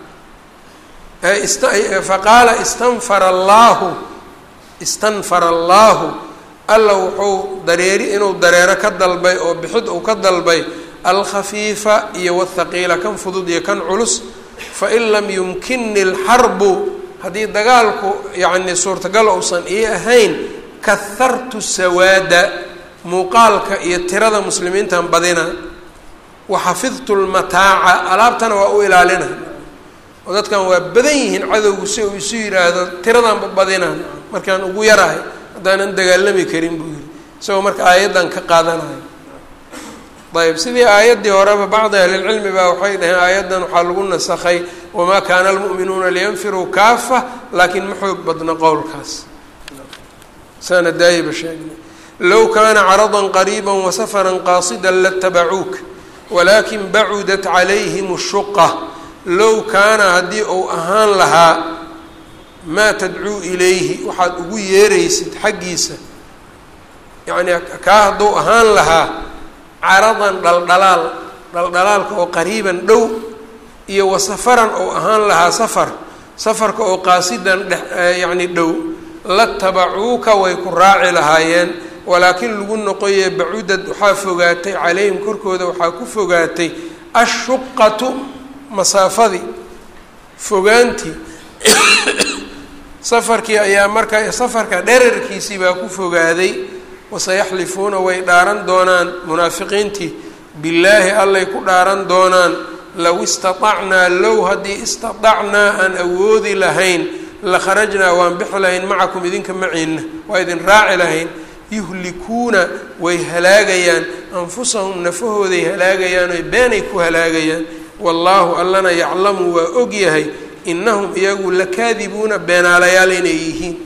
[SPEAKER 1] faqaala istanfara allaahu istanfara allaahu alla wuxuu dareeri inuu dareero ka dalbay oo bixid uu ka dalbay alkhafiifa iyo wthaqiila kan fudud iyo kan culus fain lam yumkinni alxarbu haddii dagaalku yacni suurtagal uusan ii ahayn kahartu sawaada muuqaalka iyo tirada muslimiintan badina waxafidtu lmataaca alaabtana waa u ilaalina oo dadkan waa badan yihiin cadowgu si uu isu yidhaahdo tiradanba badina markaan ugu yarahay haddaanan dagaalami karin buu yihi isagoo marka aayaddan ka qaadanayo ayb sidii aayaddii horeba bacdi ahlilcilmi baa waxay dhaheen aayaddan waxaa lagu nasakhay wamaa kaana almu'minuuna liyanfiruu kaafa laakiin ma xoog badna qowlkaas saana daayiba sheegnay low kaana caradan qariiba wasafaran qaasida latabacuuk walakin bacudat calayhim shuqa low kaana haddii uu ahaan lahaa maa tadcuu ilayhi waxaad ugu yeeraysid xaggiisa yacni kaa hadduu ahaan lahaa caradan dhaldhalaal dhaldhalaalka oo qariiban dhow iyo wa safaran oo ahaan lahaa safar safarka oo qaasidan dhe yacni dhow latabacuuka way ku raaci lahaayeen walaakin lagu noqoye bacudad waxaa fogaatay calayhim korkooda waxaa ku fogaatay ashuqatu masaafadii fogaantii safarkii ayaa markaa safarka dherarkiisii baa ku fogaaday wasayaxlifuuna way dhaaran doonaan munaafiqiintii billaahi allay ku dhaaran doonaan low istatacnaa low haddii istatacnaa aan awoodi lahayn la kharajnaa waan bixi lahayn macakum idinka maciinna waa idin raaci lahayn yuhlikuuna way halaagayaan anfusahum nafahooday halaagayaan oy beenay ku halaagayaan wallaahu allana yaclamu waa ogyahay inahum iyagu lakaadibuuna beenaalayaal inay yihiin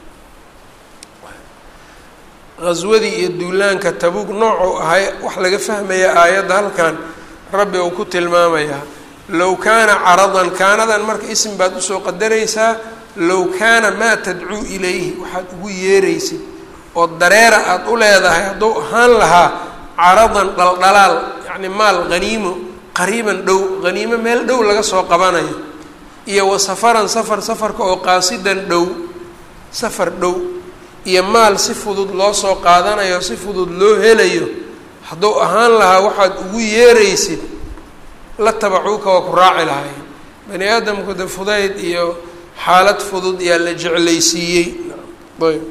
[SPEAKER 1] qaswadii iyo duulaanka tabuug noocuu ahay wax laga fahmaya aayadda halkan rabbi uu ku tilmaamayaa low kaana caradan kaanadan marka isim baad usoo qadaraysaa low kaana maa tadcuu ilayhi waxaad ugu yeeraysid oo dareera aada u leedahay hadduu ahaan lahaa caradan dhaldhalaal yacni maal haniimo qariiban dhow haniimo meel dhow laga soo qabanayo iyo wa safaran safar safarka oo qaasidan dhow safar dhow iyo maal si fudud loo soo qaadanayo si fudud loo helayo hadduu ahaan lahaa waxaad ugu yeeraysid la tabacuuka waa ku raaci lahaayeen bani aadamku de fudayd iyo xaalad fudud yaa la jeclaysiiyey ayb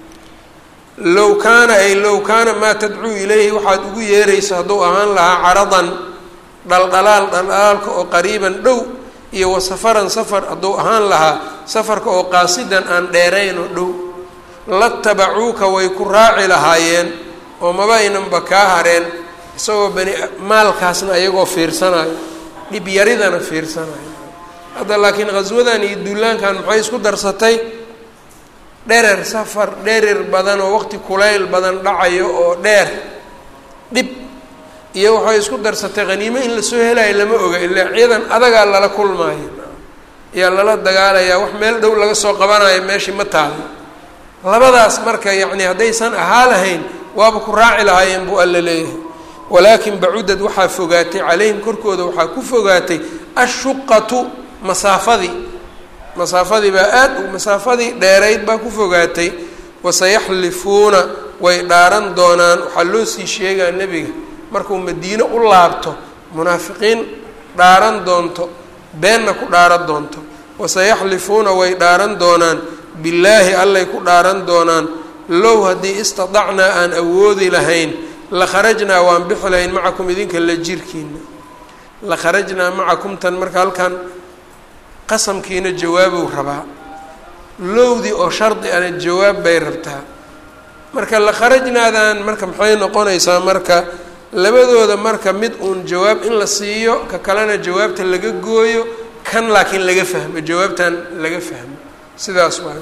[SPEAKER 1] low kaana ay low kaana maa tadcuu ilayhi waxaad ugu yeeraysa hadduu ahaan lahaa caradan dhaldhalaal dhaldhalaalka oo qariiban dhow iyo wa safaran safar hadduu ahaan lahaa safarka oo qaasidan aan dheerayn oo dhow latabacuuka way ku raaci lahaayeen oo maba aynanba kaa hareen isagoo bani maalkaasna ayagoo fiirsanayo dhib yaridana fiirsanayo hadda laakiin khaswadan iyo duulaankan maxay isku darsatay dherer safar dherer badan oo waqti kulayl badan dhacayo oo dheer dhib iyo waxay isku darsatay khaniimo in lasoo helayo lama oga ilaa ciidan adagaa lala kulmaayo ayaa lala dagaalayaa wax meel dhow laga soo qabanayo meeshii ma taalo labadaas marka yacni haddaysan ahaa lahayn waaba ku raaci lahaayeen buu alla leeyahay walaakin bacudad waxaa fogaatay calayhim korkooda waxaa ku fogaatay ashuqatu masaafadii masaafadii baa aad masaafadii dheerayd baa ku fogaatay wasayaxlifuuna way dhaaran doonaan waxaa loo sii sheegaa nebiga markuu madiino u laabto munaafiqiin dhaaran doonto beenna ku dhaaran doonto wasayaxlifuuna way dhaaran doonaan billaahi allay ku dhaaran doonaan low haddii istadacnaa aan awoodi lahayn la kharajnaa waan bixi lahayn macakum idinka la jirkiina la kharajnaa macakum tan marka halkan qasamkiina jawaabuu rabaa lowdii oo shardi ana jawaab bay rabtaa marka la kharajnaadan marka maxay noqonaysaa marka labadooda marka mid uun jawaab in la siiyo ka kalena jawaabta laga gooyo kan laakiin laga fahmo jawaabtan laga fahmo sidaas waay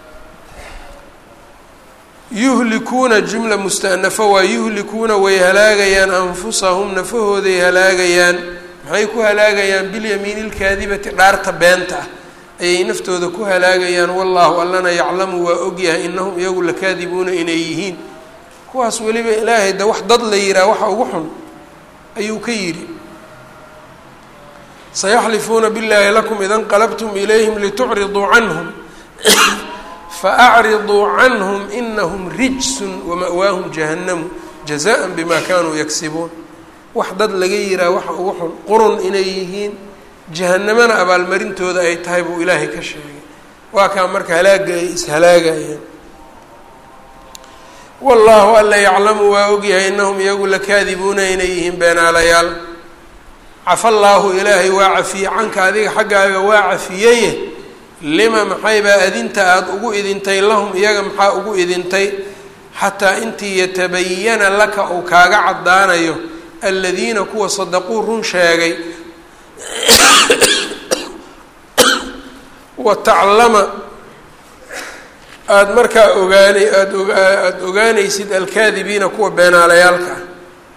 [SPEAKER 1] yuhlikuuna jumla mustanafo waa yuhlikuuna way halaagayaan anfusahum nafahooday halaagayaan maxay ku halaagayaan bilyamiini lkaadibati dhaarta beenta ah ayay naftooda ku halaagayaan wallaahu allana yaclamu waa ogyahay inahum iyagu lakaadibuuna inay yihiin kuwaas weliba ilaahay de wax dad la yihaha waxa ugu xun ayuu ka yidhi sayaxlifuuna biاllaahi lakum ida nqalabtum ilayhim litucriduu canhum faacriduu canhum inahum rijsun wama'waahum jahannamu jazaan bima kanuu yaksibuun wax dad laga yihaha waxa ugu xun qurun inay yihiin jahanamana abaalmarintooda ay tahay buu ilaahay ka sheegay waa kaa marka halaaga ay ishalaagayeen wallaahu alla yaclamu waa ogyahay inahum iyagu lakaadibuuna inay yihiin beenaalayaal cafa allaahu ilaahay waa cafiyey canka adiga xaggaaga waa cafiyeye lima maxaybaa adinta aada ugu idintay lahum iyaga maxaa ugu idintay xataa intii yatabayana laka uu kaaga caddaanayo aladiina kuwa sadaquu run sheegay wa taclama aada markaa ogaana aada oga aada ogaanaysid alkaadibiina kuwa beenaalayaalka ah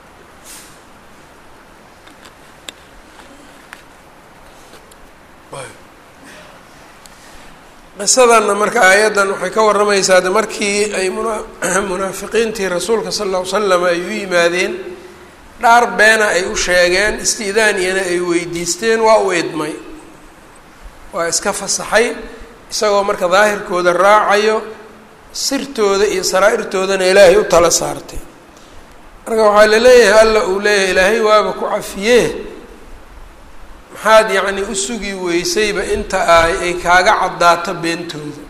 [SPEAKER 1] qisadanna marka aayaddan waxay ka warramaysaa de markii ay muna munaafiqiintii rasuulka sala alla ly slam ay u yimaadeen dhaar beena ay u sheegeen isti'daaniyana ay weydiisteen waa u idmay waa iska fasaxay isagoo marka daahirkooda raacayo sirtooda iyo saraa-irtoodana ilaahay u tala saartay marka waxaa la leeyahay alla uu leeyahay ilaahay waaba ku cafiyee maxaad yacni u sugi weysayba inta ay ay kaaga caddaato beentooda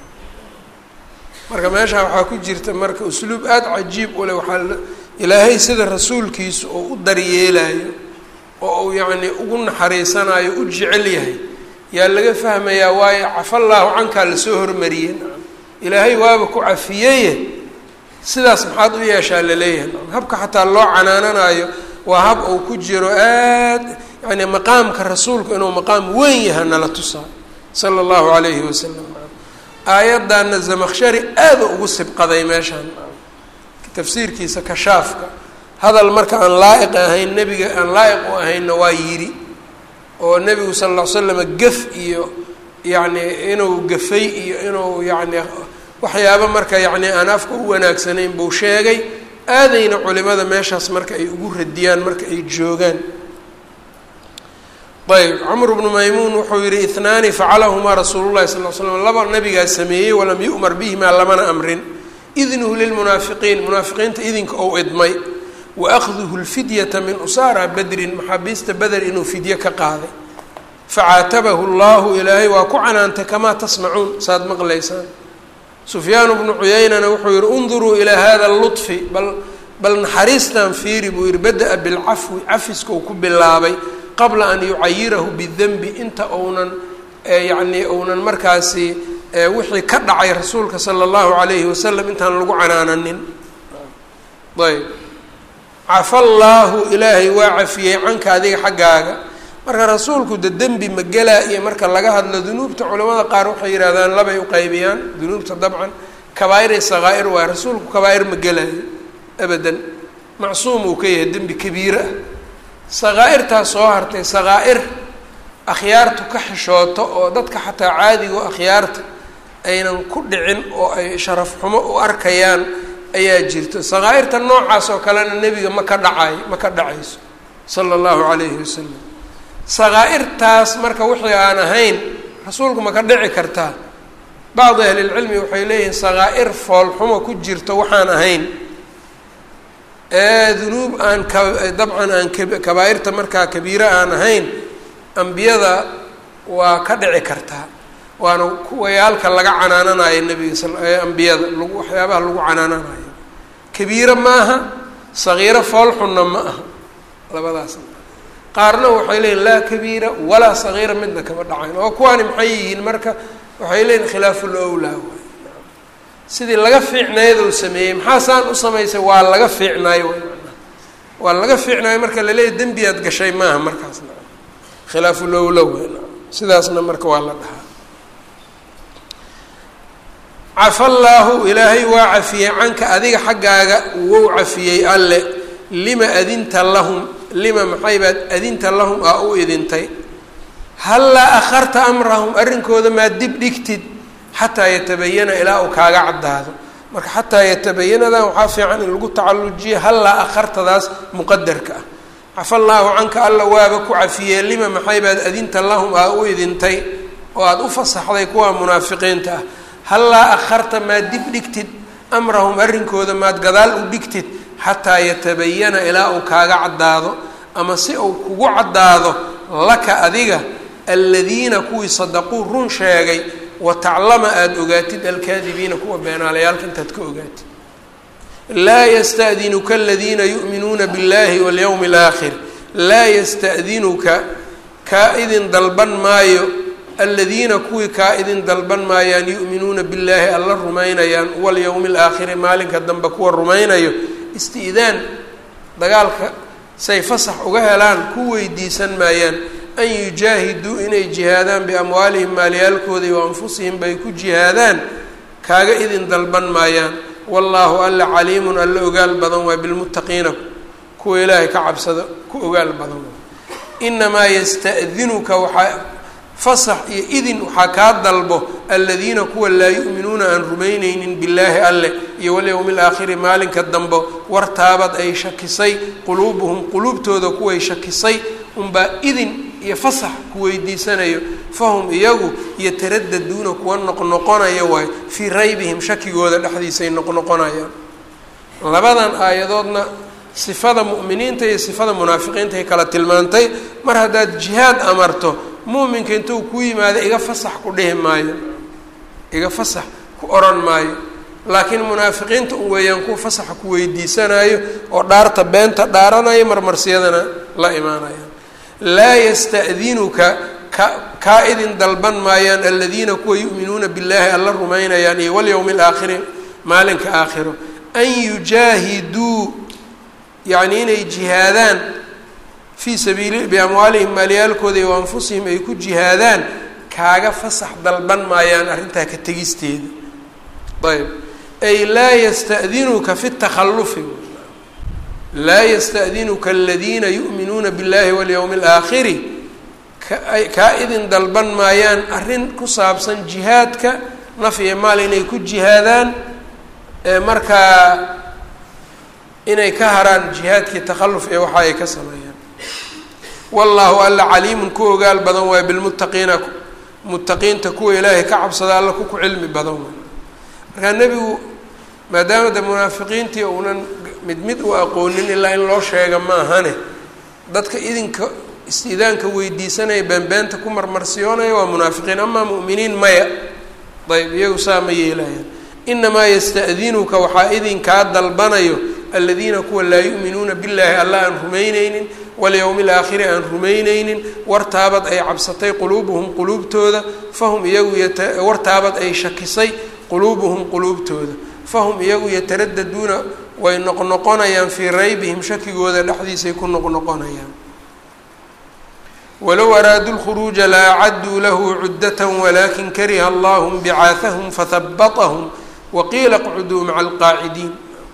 [SPEAKER 1] marka meeshaa waxaa ku jirta marka usluub aada cajiib u leh waxaa ilaahay sida rasuulkiisu oo u daryeelayo oo uu yacni ugu naxariisanayo u jecel yahay yaa laga fahmayaa waayo cafallaahu cankaa lasoo hormariyey ilaahay waaba ku cafiyeye sidaas maxaad u yeeshaa laleeyahay habka xataa loo canaananayo waa hab uu ku jiro aad yani maqaamka rasuulku inuu maqaam weyn yaha nala tusaa sala allahu calayhi wasalam aayaddaana zamakshari aada ugu sibqaday meeshaan tafsiirkiisa kashaafka hadal marka aan laa'iq ahayn nebiga aan laa'iq u ahaynna waa yidhi oo nebigu sala alla ly slama gef iyo yacni inuu gafay iyo inuu yacni waxyaaba marka yacni aan afka u wanaagsanayn buu sheegay aadayna culimada meeshaas marka ay ugu radiyaan marka ay joogaan ayb camr bnu maymuun wuxuu yihi ihnaani facalahumaa rasuulu llahi sal l slam laba nabigaa sameeyey walam yu'mar bihimaa lamana amrin idnuhu lilmunaafiqiin munaafiqiinta idinka ou idmay wa akhduhu lfidyata min usaara badrin maxaabiista beder inuu fidye ka qaaday facaatabahu llahu ilaahay waa ku canaantay kamaa tasmacuun saad maqlaysaan sufyaanu bnu cuyaynana wuxuu yihi unduruu ilaa hada luطfi bal bal naxariistan fiiri buu yihi bada-a bilcafwi cafiskau ku bilaabay qabla an yucayirahu bidenbi inta uunan yacni uunan markaasi wixii ka dhacay rasuulka sala allahu calayhi wasalam intaan lagu canaananin ayb cafa llaahu ilaahay waa cafiyey canka adiga xaggaaga marka rasuulku de dembi ma gelaa iyo marka laga hadlo dunuubta culamada qaar waxay yidhahdaan labay uqaybiyaan dunuubta dabcan kabaair iyo sakaa'ir waay rasuulku kabaair ma gelaayo abadan macsuum uu ka yahay dembi kabiire ah sakaa'irtaas soo hartay sakaa'ir akhyaartu ka xishooto oo dadka xataa caadigo akhyaarta aynan ku dhicin oo ay sharaf xumo u arkayaan ayaa jirto sakaa'irta noocaas oo kalena nebiga ma ka dhacayo ma ka dhacayso sala allahu calayhi wasalam sakaa'irtaas marka wixii aan ahayn rasuulku ma ka dhici kartaa bacdi ahlilcilmi waxay leeyihiin sakaa'ir foolxumo ku jirto waxaan ahayn dunuub aan ka dabcan aan kabaairta markaa kabiire aan ahayn ambiyada waa ka dhici kartaa waana kuwayaalka laga canaananayo nebiga sal ambiyada lagu waxyaabaha lagu canaananayo kabiire maaha sagiiro foolxunna ma aha labadaas qaarna waxay leeyihin laa kabiira walaa sagiira midna kama dhacayn oo kuwaani maxay yihiin marka waxay leeyihin khilaaful owlaa waay sidii laga fiicnayd uu sameeyey maxaa saan u samaysay waa laga fiicnaayo waa laga fiicnaayo marka laleeyahy dembiyaad gashay maaha markaasna khilaafulowla weyn sidaasna marka waa la dhahaa cafa llaahu ilaahay waa cafiyey canka adiga xaggaaga wou cafiyey alle lima adinta lahum lima maxay baad adinta lahum aa u idintay hallaa akharta amrahum arrinkooda maa dib dhigtid xataa yatabayana ilaa uu kaaga caddaado marka xataa yatabayanadan waxaa fiican in lagu tacallujiyo hallaa akhartadaas muqadarka ah cafa llaahu canka alla waaba ku cafiyee lima maxay baad adinta lahum aa u idintay oo aada u fasaxday kuwa munaafiqiinta ah hallaa akharta maad dib dhigtid amrahum arrinkooda maad gadaal u dhigtid xataa yatabayana ilaa uu kaaga caddaado ama si uu kugu caddaado laka adiga aladiina kuwii sadaquu run sheegay wataclama aada ogaatid alkaadibiina kuwa beenaalayaalka intaad ka ogaatid laa yastadinuka aladiina yu'minuuna biاllahi walyowmi اlaakhir laa yasta'dinuka kaa idin dalban maayo aladiina kuwii kaa idin dalban maayaan yu'minuuna billaahi alla rumaynayaan walyowmi alaakhiri maalinka dambe kuwa rumaynayo isti'daan dagaalka say fasax uga helaan ku weydiisan maayaan an yujaahiduu inay jihaadaan biamwaalihim maalyaalkooda wa anfusihim bay ku jihaadaan kaaga idin dalban maayaan wallaahu alla caliimun alla ogaal badan waa bilmuttaqiina kuwa ilaahay ka cabsada ku ogaal badan waa inamaa yasta'dinuka waxaa fasax iyo idin waxaa kaa dalbo aladiina kuwa laa yu'minuuna aan rumaynaynin billaahi alle iyo walyowmi alaakhiri maalinka dambo wartaabad ay shakisay quluubuhum quluubtooda kuway shakisay unbaa idin iyo fasax ku weydiisanayo fahum iyagu yotaradaduuna kuwa noqnoqonaya waayo fii raybihim shakigooda dhexdiisay noqnoqonayaan labadan aayadoodna sifada mu'miniinta iyo sifada munaafiqiinta ay kala tilmaantay mar haddaad jihaad amarto muuminka intuu ku yimaado iga fasax ku dhihi maayo iga fasax ku odhan maayo laakiin munaafiqiinta un weeyaan kuwa fasaxa ku weydiisanayo oo dhaarta beenta dhaaranaya marmarsiyadana la imaanaya laa yasta'dinuka ka kaa idin dalban maayaan aladiina kuwa yu'minuuna billaahi alla rumaynayaan iyo walyowmi alaakhiri maalinka aakhiro an yujaahiduu yacni inay jihaadaan fii sabiili biamwaalihim maalyaalkooda iyo anfusihim ay ku jihaadaan kaaga fasax dalban maayaan arrintaa ka tegisteeda ayb ay laa yasta'dinuka fi takhallufi laa yasta'dinuka aladiina yu'minuuna biاllahi walyowmi alaakhiri kaa idin dalban maayaan arrin ku saabsan jihaadka naf iyo maal inay ku jihaadaan markaa inay ka haraan jihaadkii takhalluf ee waxa ay ka sameeyaan wallaahu alla caliimun ku ogaal badan waay bilmuttaqiina muttaqiinta kuwa ilaahay ka cabsada alla ku ku cilmi badan waay markaa nebigu maadaama de munaafiqiintii uunan mid mid u aqoonin ilaa in loo sheega ma ahane dadka idinka istiidaanka weydiisanaya beenbeenta ku marmarsiyoonaya waa munaafiqiin amaa mu'miniin maya ayb iyagu saa ma yeelayaan inamaa yasta'dinuka waxaa idinkaa dalbanayo aladiina kuwa laa yu'minuuna billaahi alla aan rumaynaynin walyowmi alaakhiri aan rumaynaynin wartaabad ay cabsatay quluubuhum quluubtooda fahum iyagu wartaabad ay shakisay quluubuhum quluubtooda fahum iyagu yataradaduuna way noqnoqonayaan fii raybihim shakigooda dhexdiisay ku noqnoqonayaan walow araaduu lkhuruuja la acaduu lahu cudata walakin kariha allahu bicaahahum fahabatahum waqiila qcuduu maca alqaacidiin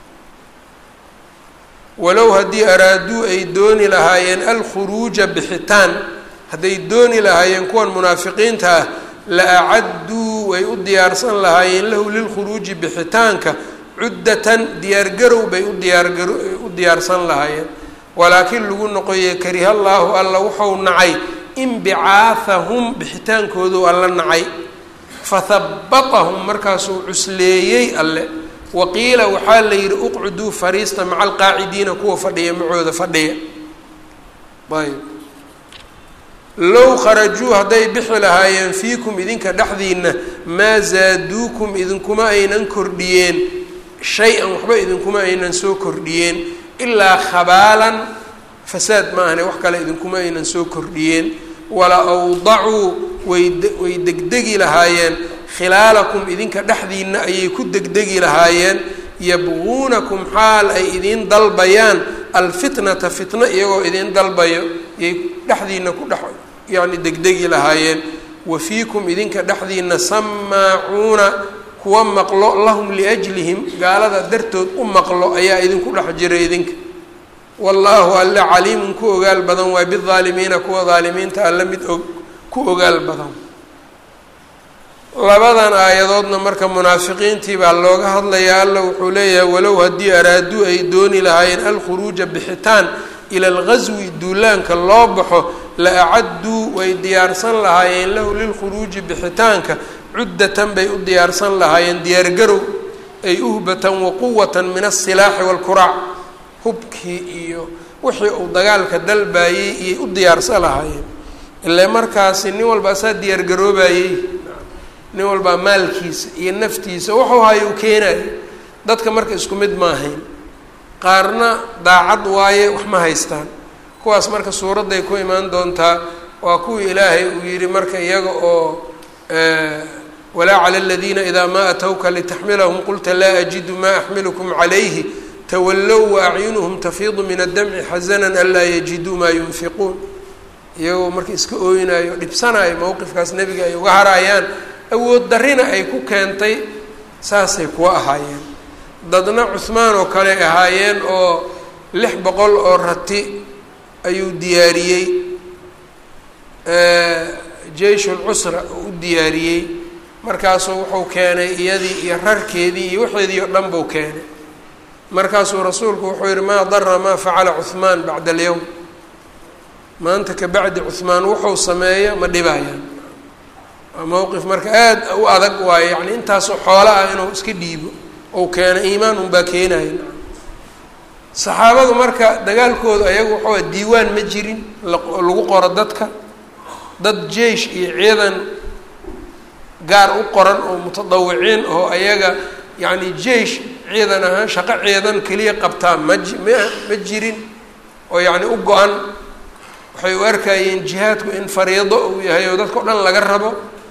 [SPEAKER 1] walow haddii araaduu ay dooni lahaayeen alkhuruuja bixitaan hadday dooni lahaayeen kuwan munaafiqiinta ah la acadduu way u diyaarsan lahaayeen lahu lilkhuruuji bixitaanka cuddatan diyaargarow bay u diyaargaro u diyaarsan lahaayeen walaakiin lagu noqoye kariha llaahu alla wuxuu nacay inbicaahahum bixitaankoodu alla nacay fahabatahum markaasuu cusleeyey alle waqiila waxaa la yidhi uqcuduu fariista maca alqaacidiina kuwa fadhiya macooda fadhiya ayb low kharajuu hadday bixi lahaayeen fiikum idinka dhexdiina maa zaaduukum idinkuma aynan kordhiyeen shay-an waxba idinkuma aynan soo kordhiyeen ilaa khabaalan fasaad ma ahne wax kale idinkuma aynan soo kordhiyeen wala awdacuu wayd way degdegi lahaayeen khilaalakum idinka dhexdiina ayay ku degdegi lahaayeen yabquunakum xaal ay idiin dalbayaan alfitnata fitno iyagoo idiin dalbayo yay dhexdiina ku dhex yacni degdegi lahaayeen wa fiikum idinka dhexdiina samaacuuna kuwa maqlo lahum liajlihim gaalada dartood u maqlo ayaa idinku dhex jira idinka wallaahu alle caliimun ku ogaal badan waay bidaalimiina kuwa daalimiinta alle mid og ku ogaal badan labadan aayadoodna marka munaafiqiintii baa looga hadlayaa alla wuxuu leeyahay walow haddii araaduu ay dooni lahaayeen alkhuruuja bixitaan ila alghaswi duulaanka loo baxo la acadduu way diyaarsan lahaayeen lahu lilkhuruuji bixitaanka cuddatan bay u diyaarsan lahaayeen diyaargarow ay uhbatan waquwatan min asilaaxi waalkuraac hubkii iyo wixii uu dagaalka dalbaayey iyay u diyaarsan lahaayeen ile markaasi nin walba asaa diyaargaroobayey nin walbaa maalkiisa iyo naftiisa wuxuu hayo u keenayo dadka marka isku mid ma ahayn qaarna daacad waaye wax ma haystaan kuwaas marka suuradday ku imaan doontaa waa kuwii ilaahay uu yidhi marka iyaga oo walaa cala aladiina idaa maa atowka litaxmilahum qulta laa ajidu maa axmilukum calayhi tawallow waacyunuhum tafiidu min addamci xasanan anlaa yajiduu maa yunfiquun iyagoo marka iska ooynayo dhibsanayo mowqifkaas nebiga ay uga harayaan awood darrina ay ku keentay saasay kuwa ahaayeen dadna cuhmaan oo kale ahaayeen oo lix boqol oo rati ayuu diyaariyey jeyshulcusra uu u diyaariyey markaasuu wuxuu keenay iyadii iyo rarkeedii iyo waxeedii oo dhan buu keenay markaasuu rasuulku wuxuu yihi maa dara maa facala cuhmaan bacda alyowm maanta ka bacdi cuhmaan wuxuu sameeyo ma dhibayaan waa mowqif marka aada u adag waayo yacni intaasoo xoolo ah inuu iska dhiibo ou keeno iimaan unbaa keenaya saxaabadu marka dagaalkooda ayagu waxaa diiwaan ma jirin lagu qoro dadka dad jeish iyo ciidan gaar u qoran oo mutadawiciin oo ayaga yacni jeish ciidan ahaan shaqo ciidan keliya qabtaa ma ji ma ma jirin oo yacni u go-an waxay u arkayeen jihaadku in fariido uu yahay oo dadka o dhan laga rabo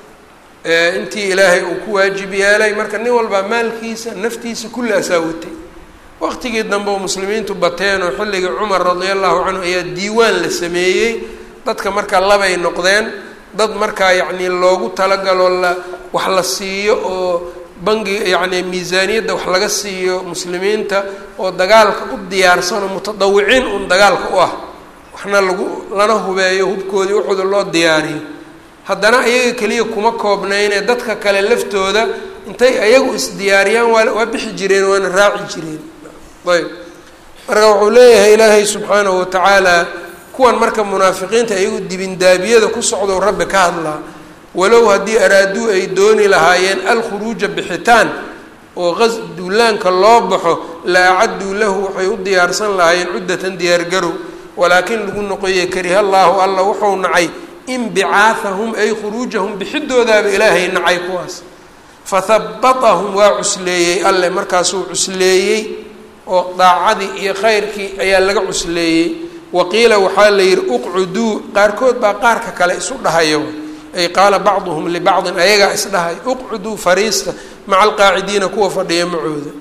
[SPEAKER 1] intii ilaahay uu ku waajib yeelay marka nin walbaa maalkiisa naftiisa kulli asaa watay waqtigii dambe oo muslimiintu bateen oo xilligii cumar radia allahu canhu ayaa diiwaan la sameeyey dadka marka labay noqdeen dad markaa yacni loogu talagalo la wax la siiyo oo bangi yacni miisaaniyadda wax laga siiyo muslimiinta oo dagaalka u diyaarsan oo mutadawiciin un dagaalka u ah waxna lagu lana hubeeyo hubkoodii wuxuuda loo diyaariyo haddana ayaga keliya kuma koobnayne dadka kale laftooda intay ayagu isdiyaariyaan waa waa bixi jireen waana raaci jireen ayb marka wuxuu leeyahay ilaahay subxaanahu watacaala kuwan marka munaafiqiinta iyagu dibindaabiyada ku socdou rabbi ka hadlaa walow haddii araaduu ay dooni lahaayeen alkhuruuja bixitaan oo qas duulaanka loo baxo la acadduu lahu waxay u diyaarsan lahaayeen cuddatan diyaargarow walaakin lagu noqoyey kariha allaahu alla wuxuu nacay inbicaahahum ay khuruujahum bixidoodaaba ilaahay nacay kuwaas fahabatahum waa cusleeyey alle markaasuu cusleeyey oo daacadii iyo khayrkii ayaa laga cusleeyey waqiila waxaa la yidhi uqcuduu qaarkood baa qaarka kale isu dhahayo ay qaala bacduhum libacdin ayagaa isdhahay uqcuduu fariista maca alqaacidiina kuwa fadhiya macooda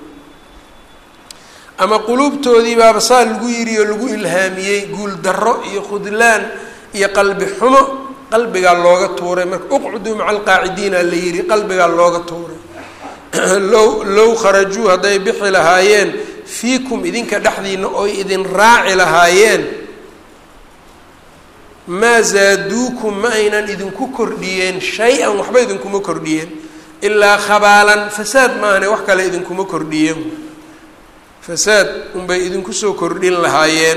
[SPEAKER 1] ama quluubtoodii baaba saa lagu yidhi oo lagu ilhaamiyey guul darro iyo khudlaan iyo qalbi xumo qalbigaa looga tuuray marka uqcuduu maca alqaacidiina la yidhi qalbigaa looga tuuray low low kharajuu hadday bixi lahaayeen fiikum idinka dhexdiina oy idin raaci lahaayeen maa zaaduukum ma aynan idinku kordhiyeen shay-an waxba idinkuma kordhiyeen ilaa khabaalan fasaad maahane wax kale idinkuma kordhiyeen fasaad unbay idinku soo kordhin lahaayeen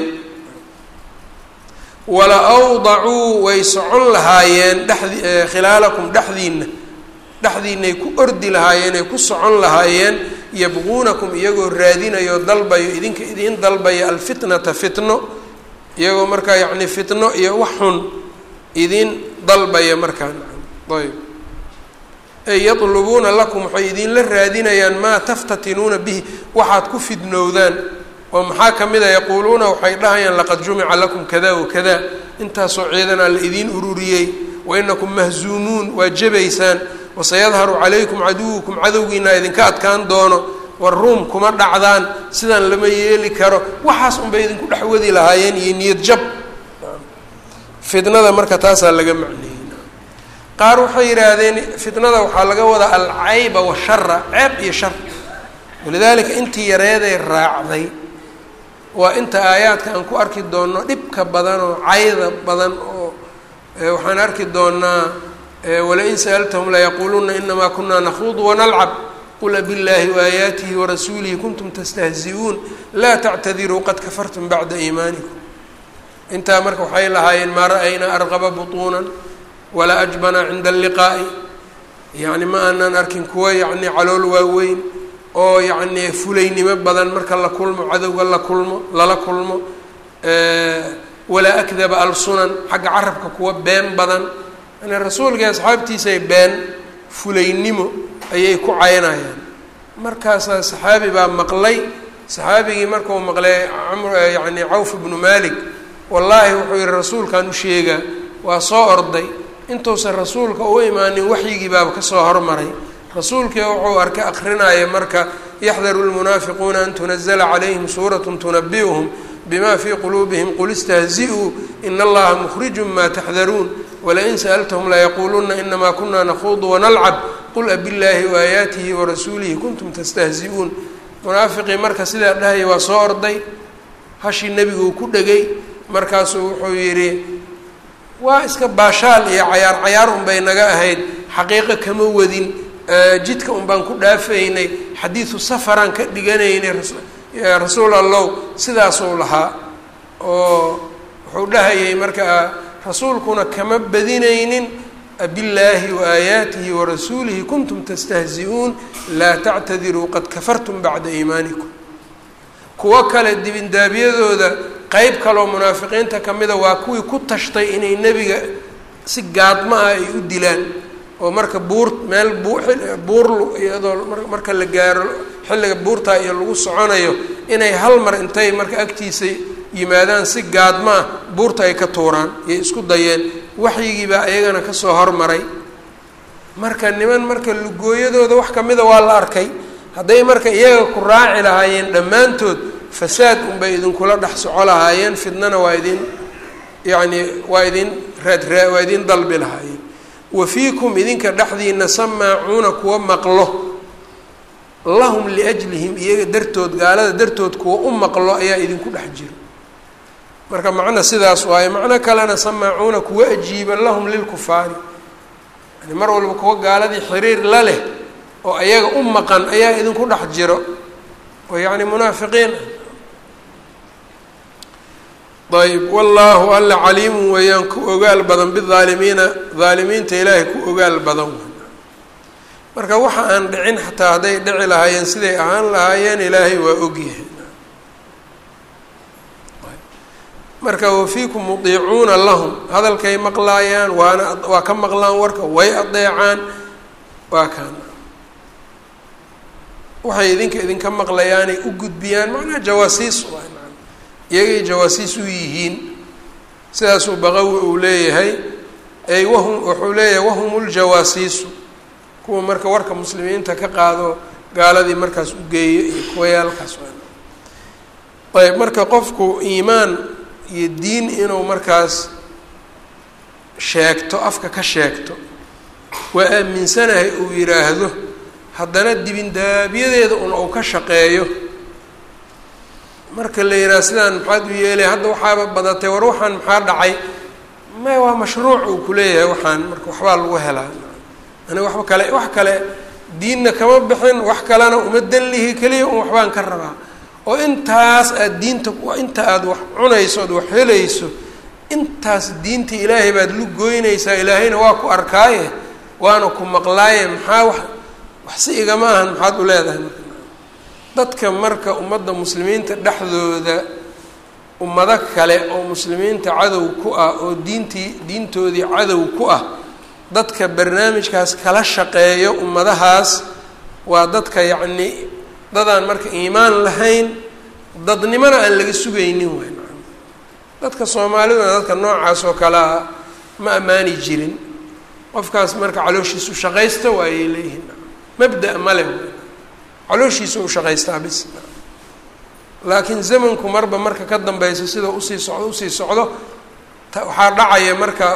[SPEAKER 1] wala awdacuu way socon lahaayeen dhexdi khilaalakum dhexdiina dhexdiinay ku ordi lahaayeen ay ku socon lahaayeen yabquunakum iyagoo raadinayo dalbayo idinka idiin dalbaya alfitnata fitno iyagoo markaa yacni fitno iyo wax xun idiin dalbaya markaa ayb ay yatlubuuna lakum waxay idinla raadinayaan maa taftatinuuna bihi waxaad ku fidnowdaan oo maxaa ka mid a yaquuluuna waxay dhahayaan laqad jumica lakum kada wakada intaasoo ciidanaa la idiin ururiyey wainakum mahzuumuun waa jebaysaan wasayadharu calaykum caduwukum cadowgiinaa idinka adkaan doono war ruum kuma dhacdaan sidaan lama yeeli karo waxaas unbay idinku dhex wadi lahaayeen iyo niyad jab fitnada marka taasaa laga macneeyey qaar waxay yidhaahdeen fitnada waxaa laga wadaa alcayba washara ceeb iyo shar walidaalika intii yareeday raacday waa inta aayaadka aan ku arki doonno dhibka badan oo cayda badan oo waxaan arki doonaa walain sa'altahum layaquuluna inamaa kunaa nakhuudu wanalcab qul abillaahi waayaatihi warasuulihi kuntum tastahzi-uun laa tactadiruu qad kafartum bacda iimaanikum intaa marka waxay lahaayeen maa ra'aynaa arqaba butuunan walaa ajbana cinda alliqaa'i yacni ma aanan arkin kuwa yacni calool waaweyn oo yacni fulaynimo badan marka la kulmo cadowga la kulmo lala kulmo walaa akdaba alsunan xagga carabka kuwa been badan yani rasuulkai asxaabtiisay been fulaynimo ayay ku caynayaan markaasaa saxaabi baa maqlay saxaabigii markuu maqlay yani cawf ibnu malik wallaahi wuxuu yihi rasuulkaan u sheegaa waa soo orday intuusan rasuulka u imaanin waxyigii baaba kasoo hormaray rasuulkii wuxuu arkay akrinaya marka yaxdaru lmunaafiquuna an tunazla calayhim suurat tunabi'uhum bima fii quluubihim qul istahzi-uu in allaha mukhrijun ma taxdaruun walain sa'altahum layaquuluna inamaa kuna nakhuudu wanalcab qul abillaahi waayaatihi warasuulihi kuntum tastahzi-uun munaafiqii marka sidaa dhahaya waa soo orday hashii nebiguu ku dhegay markaasuu wuxuu yidhi waa iska baashaal iyo cayaar cayaar unbay naga ahayd xaqiiqo kama wadin jidka un baan ku dhaafaynay xadiidu safaraan ka dhiganaynay rasuul allow sidaasuu lahaa oo wuxuu dhahayay marka rasuulkuna kama badinaynin billaahi waaayaatihi warasuulihi kuntum tastahzi-uun laa tactadiruu qad kafartum bacda iimaanikum kuwo kale dibindaabyadooda qeyb kaloo munaafiqiinta kamida waa kuwii ku tashtay inay nebiga si gaadma ah ay u dilaan oo marka buur meel buur iyadoo marka la gaaro xilliga buurtaa iyo lagu soconayo inay hal mar intay marka agtiisa yimaadaan si gaadma ah buurta ay ka tuuraan yay isku dayeen waxyigiibaa iyagana kasoo hormaray marka niman marka lugooyadooda wax kamida waa la arkay hadday marka iyaga ku raaci lahaayeen dhammaantood fasaad unbay idinkula dhex soco lahaayeen fidnana waa idin yacni waa idin raadraa waa idin dalbi lahaayeen wa fiikum idinka dhexdiina samaacuuna kuwa maqlo lahum liajlihim iyaga dartood gaalada dartood kuwa u maqlo ayaa idinku dhex jiro marka macna sidaas waaye macno kalena samaacuuna kuwa ajiiba lahum lilkufaari yani mar walba kuwa gaaladii xiriir la leh oo ayaga u maqan ayaa idinku dhex jiro oo yacni munaafiqiin ayb wallaahu alla caliimun weeyaan ku ogaal badan bidaalimiina daalimiinta ilaahay ku ogaal badan marka waxa aan dhicin xataa hadday dhici lahaayeen siday ahaan lahaayeen ilaahay waa ogyahay marka wafiikum mudiicuuna lahum hadalkay maqlaayaan waana waa ka maqlaan warka way adeecaan waa kaan waxay idinka idinka maqlayaanay u gudbiyaan macnaha jawaasiis waay maa iyagay jawaasiis u yihiin sidaasuu baqawi uu leeyahay ay wahum wuxuu leeyahay wahum ljawaasiisu kuwa marka warka muslimiinta ka qaado gaaladii markaas u geeyo iyo kuwayaalkaas ayb marka qofku iimaan iyo diin inuu markaas sheegto afka ka sheegto waa aaminsanahay uu yidhaahdo haddana dibindaabyadeeda un uu ka shaqeeyo marka la yidhaha sidaan maxaad u yeelay hadda waxaaba badatay war waxaan maxaa dhacay may waa mashruuc uu kuleeyahay waxaan marka waxbaa lagu helaa aniga waxba kale wax kale diinna kama bixin wax kalena uma danlihi keliya un waxbaan ka rabaa oo intaas aada diinta inta aada wax cunayso ood wax helayso intaas diinta ilaahay baad lu goynaysaa ilaahayna waa ku arkaaye waana ku maqlaaye maxaa wax wax si igama ahan maxaad u leedahay marka dadka marka ummadda muslimiinta dhexdooda ummado kale oo muslimiinta cadow ku ah oo diintii diintoodii cadow ku ah dadka barnaamijkaas kala shaqeeyo ummadahaas waa dadka yacni dadaan marka iimaan lahayn dadnimona aan laga sugaynin waay maa dadka soomaaliduna dadka noocaas oo kale ah ma ammaani jirin qofkaas marka calooshiisu shaqaysta waayay leeyihiin mabda' male calooshiisa u shaqaystaa bis laakiin zamanku marba marka ka dambeyso sida usii socdo usii socdo waxaa dhacaya marka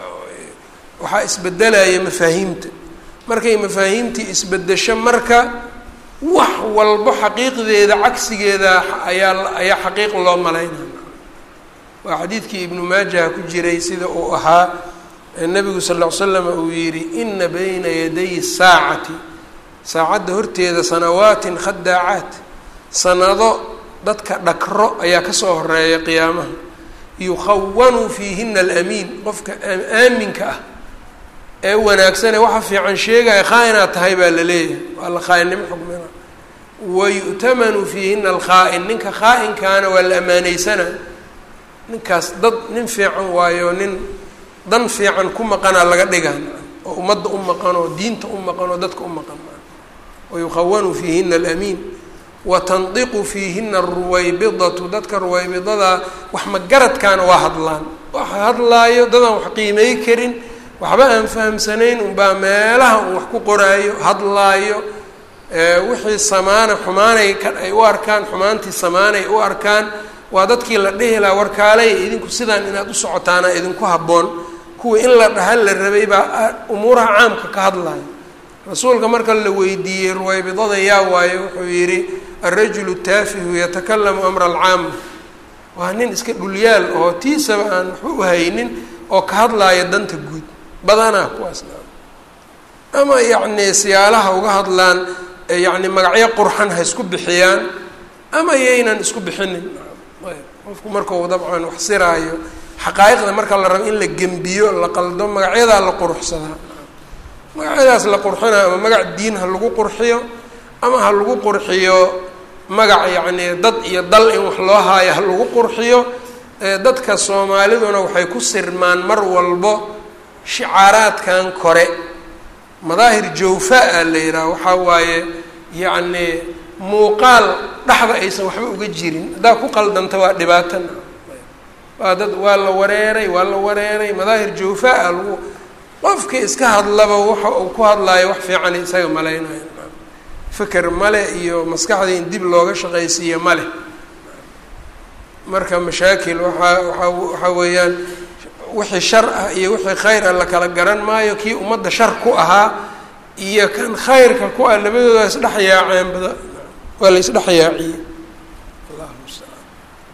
[SPEAKER 1] waxaa isbedelaya mafaahiimta markay mafaahiimtii isbedesho marka wax walbo xaqiiqdeeda cagsigeeda ayaa ayaa xaqiiq loo malaynaya waa xadiidkii ibnu maajaha ku jiray sida uu ahaa nabigu sal ll ly slam uu yidhi ina bayna yaday saacati saacadda horteeda sanawaatin khadaacaat sanado dadka dhakro ayaa kasoo horeeya qiyaamaha yukhawanu fiihina alamiin qofka aaminka ah ee wanaagsanee waxa fiican sheegaya khaa-inaad tahay baa la leeyahay waa la khaa-innimo xukmina wayu'tamanu fiihina alkhaa-in ninka khaa-inkaana waa la amaaneysana ninkaas dad nin fiican waayo nin dan fiican ku maqanaa laga dhigaa oo ummadda u maqan oo diinta u maqan oo dadka u maqan wayukhawanu fiihina alamiin watandiqu fiihina aruwaybidatu dadka ruwaybidadaa wax magaradkaana waa hadlaan waxa hadlaayo dadaan wax qiimey karin waxba aan fahamsanayn unbaa meelaha un wax ku qoraayo hadlaayo wixii samaana xumaanay ka ay u arkaan xumaantii samaanay u arkaan waa dadkii la dhihi lahaa warkaaley idinku sidaan inaad u socotaana idinku habboon kuwa in la dhaha la rabay baa umuuraha caamka ka hadlayo rasuulka marka la weydiiyey ruwaybidada yaa waayo wuxuu yidhi alrajulu taafihu yatakalamu amra alcaama waa nin iska dhulyaal oo tiisaba aan waxba u haynin oo ka hadlaaya danta guud badanaa kuwaasna ama yacni siyaalaha uga hadlaan yacni magacyo qurxan ha isku bixiyaan ama yaynan isku bixinin qofku markau dabcan wax siraayo xaqaa'iqda marka la rabo in la gembiyo la qaldo magacyadaa la quruxsadaa magacyadaas la qurxinayo ama magac diin ha lagu qurxiyo ama ha lagu qurxiyo magac yacni dad iyo dal in wax loo haayo ha lagu qurxiyo dadka soomaaliduna waxay ku sirmaan mar walbo shicaaraadkan kore madaahir jawfaa la yidhaha waxaa waaye yacni muuqaal dhexda aysan waxba uga jirin haddaa ku qaldanta waa dhibaatana waa dad waa la wareeray waa la wareeray madaahir jawfaa lagu qofkii iska hadlaba waxa uu ku hadlaayo wax fiican isaga malaynayo feker male iyo maskaxdii in dib looga shaqaysiiyo male marka mashaakil waaa waaa waxaa weeyaan wixii shar ah iyo wixii khayr ah la kala garan maayo kii ummadda shar ku ahaa iyo kan khayrka ku ah labadooda isdhex yaaceen bada waa la isdhex yaaciyey allahu mustacaan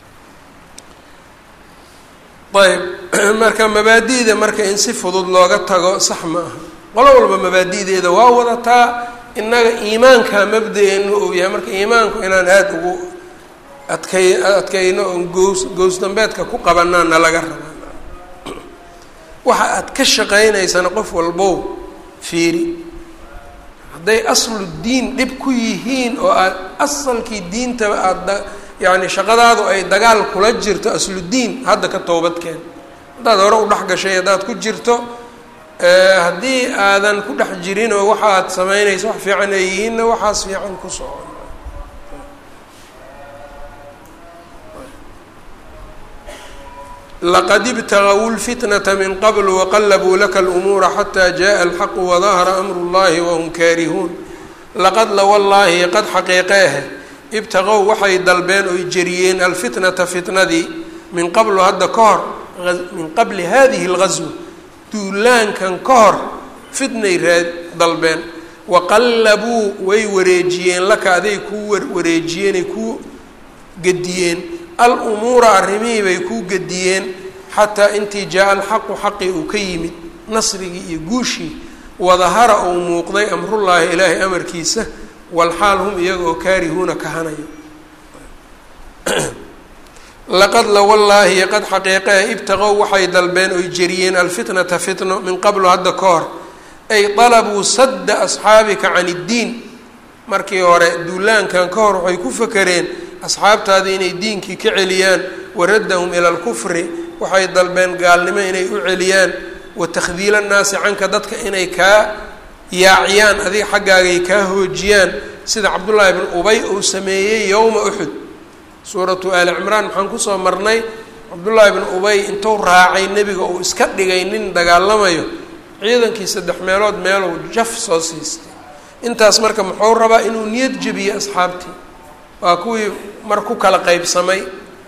[SPEAKER 1] ayb marka mabaadi'da marka in si fudud looga tago sax ma aha qolo walba mabaadi'deeda waa wadataa innaga iimaanka mabda-eenu uu yahay marka iimaanku inaan aada ugu adkay adkayno oon gows gows dambeedka ku qabanaa na laga rabaa waxa aad ka shaqaynaysana qof walbow fiiri hadday aslu diin dhib ku yihiin oo aad asalkii diintaba aada yacni shaqadaadu ay dagaal kula jirto asludiin hadda ka toobadkeen haddaad hore u dhex gashay haddaad ku jirto haddii aadan ku dhex jirin oo waxa aad samaynayso wax fiican ay yihiinna waxaas fiican ku socon laqad ibtagawu lfitnata min qabl waqalabuu laka lumuura xataa jaءa alxaqu wadahara amru اllahi wahum kaarihuun laqad la wallaahi qad xaqiiqeehe ibtaqow waxay dalbeen oy jeriyeen alfitnata fitnadii min qablu hadda ka hor min qabli hadihi اlgazwa duulaankan ka hor fitnay raad dalbeen waqallabuu way wareejiyeen laka aday kuu wareejiyeenay kuu gediyeen alumuura arrimihii bay kuu gediyeen xataa intii jaa alxaqu xaqii uu ka yimid nasrigii iyo guushii wadahara uu muuqday amrullaahi ilaahay amarkiisa walxaal hum iyaga oo kaarihuuna kahanayo laqad la wallaahi qad xaqiiqee ibtaqow waxay dalbeen oy jeriyeen alfitnata fitno min qablu hadda ka hor ay dalabuu sadda asxaabika can iddiin markii hore duulaankan ka hor waxay ku fakereen asxaabtaadii inay diinkii ka celiyaan waraddahum ila alkufri waxay dalbeen gaalnimo inay u celiyaan wa takhdiila nnaasi canka dadka inay kaa yaaciyaan adiga xaggaagay kaa hoojiyaan sida cabdullaahi bn ubay uu sameeyey yowma uxud suuratu aali cimraan maxaan kusoo marnay cabdullaahi bn ubay intuu raacay nebiga uu iska dhigay nin dagaalamayo ciidankii saddex meelood meeluu jaf soo siistay intaas marka muxuu rabaa inuu niyad jebiyo asxaabtii waa kuwii mar ku kala qeybsamay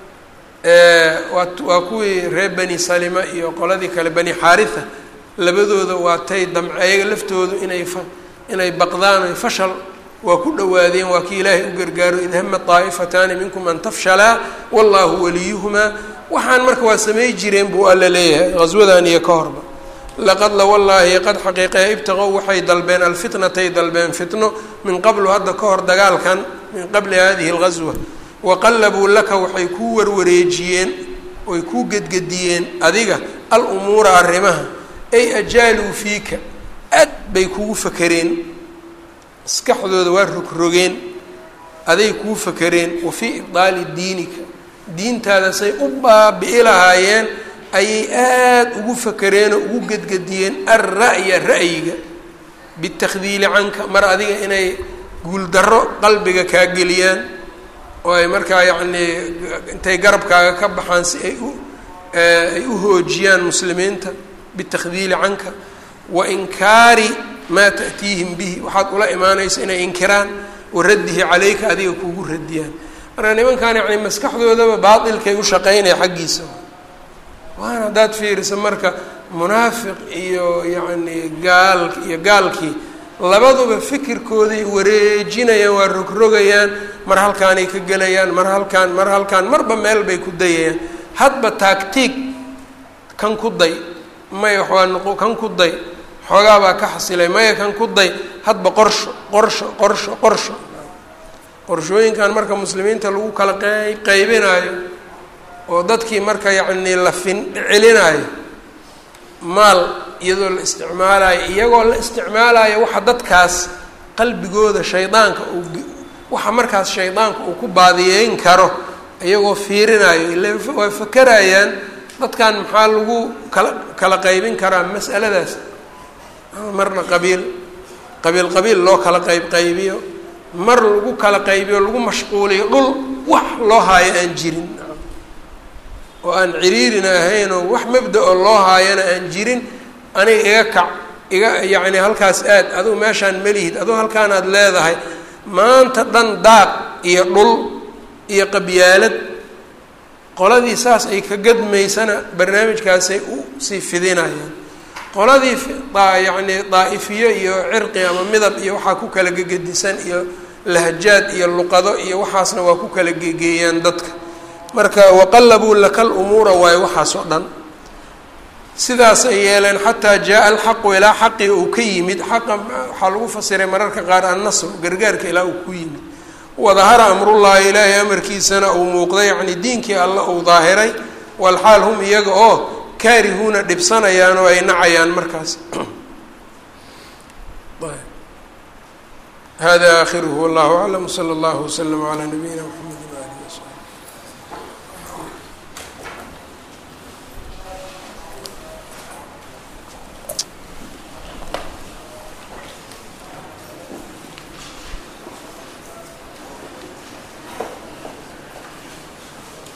[SPEAKER 1] waa waa kuwii reer bani salima iyo qoladii kale bani xaaritha labadooda waa tay damce ayaga laftoodu inay fa inay baqdaan oy fashal waa ku dhowaadeen waa kii ilaahay u gargaaro id hama taa'ifataani minkum an tafshalaa wallahu waliyuhumaa waxaan marka waa samay jireen buu alla leeyahay ghaswadan iyo ka horba laqad la wallaahi qad xaqiiqee ibtaqow waxay dalbeen alfitnatay dalbeen fitno min qablu hadda ka hor dagaalkan min qabli hadihi alghaswa waqallabuu laka waxay kuu warwareejiyeen oy kuu gedgediyeen adiga al umuura arrimaha ay ajaaluu fiika aad bay kugu fakereen maskaxdooda waa rogrogeen aday kuu fakereen wa fii ibdaali diinika diintaada say u baabi'i lahaayeen ayay aada ugu fakereen oo ugu gedgediyeen alra'ya ra'yiga bitakdiili canka mar adiga inay guuldarro qalbiga kaa geliyaan oo ay markaa yacnii intay garabkaaga ka baxaan si ay u ay u hoojiyaan muslimiinta bitakdiili canka wa inkaari maa ta'tiihim bihi waxaad ula imaanaysa inay inkiraan wa raddihi calayka adiga kugu radiyaan marka nimankan yacni maskaxdoodaba baatilkay u shaqaynaya xaggiisa waana haddaad fiiriso marka munaafiq iyo yacni gaal iyo gaalkii labaduba fikirkooday wareejinayaan waa rogrogayaan mar halkaanay ka gelayaan mar halkaan mar halkaan marba meel bay ku dayayaan hadba taagtiig kan ku day maya waa noqo kan ku day xoogaa baa ka xasilay maya kan ku day hadba qorsho qorsho qorsho qorsho qorshooyinkan marka muslimiinta lagu kala qeyb qaybinaayo oo dadkii marka yacnii la fin celinaayo maal iyadoo la isticmaalayo iyagoo la isticmaalayo waxa dadkaas qalbigooda shaydaanka uu waxa markaas shaydaanka uu ku baadiyeyn karo iyagoo fiirinayo ila waa fakerayaan dadkan maxaa lagu kala kala qaybin karaa mas'aladaas marna qabiil qabiil qabiil loo kala qayb qaybiyo mar lagu kala qaybiyo lagu mashquuliyo dhul wax loo haayo aan jirin oo aan ciriirina ahayn oo wax mabda-o loo haayana aan jirin aniga iga kac iga yacni halkaas aad adugu meeshaan melihid adugu halkaanaad leedahay maanta dhan daaq iyo dhul iyo qabyaalad qoladii saas ay ka gadmaysana barnaamijkaasay u sii fidinayaan qoladii yacni daa'ifiyo iyo cirqi ama midab iyo waxaa ku kala gegedisan iyo lahjaad iyo luqado iyo waxaasna waa ku kala gegeeyaan dadka marka waqallabuu laka lumuura waayo waxaas oo dhan sidaasay yeeleen xataa jaa alxaqu ilaa xaqii uu ka yimid xaqa waxaa lagu fasiray mararka qaar annasr gargaarka ilaa uu ku yimid wadahara amrullaahi ilaahay amarkiisana uu muuqday yacni diinkii alla uu daahiray walxaal hum iyaga oo kaarihuuna dhibsanayaan oo ay nacayaan markaas hada aakhiruhu wallahu aclam sala allahu waslama calaa nabiyina mxamed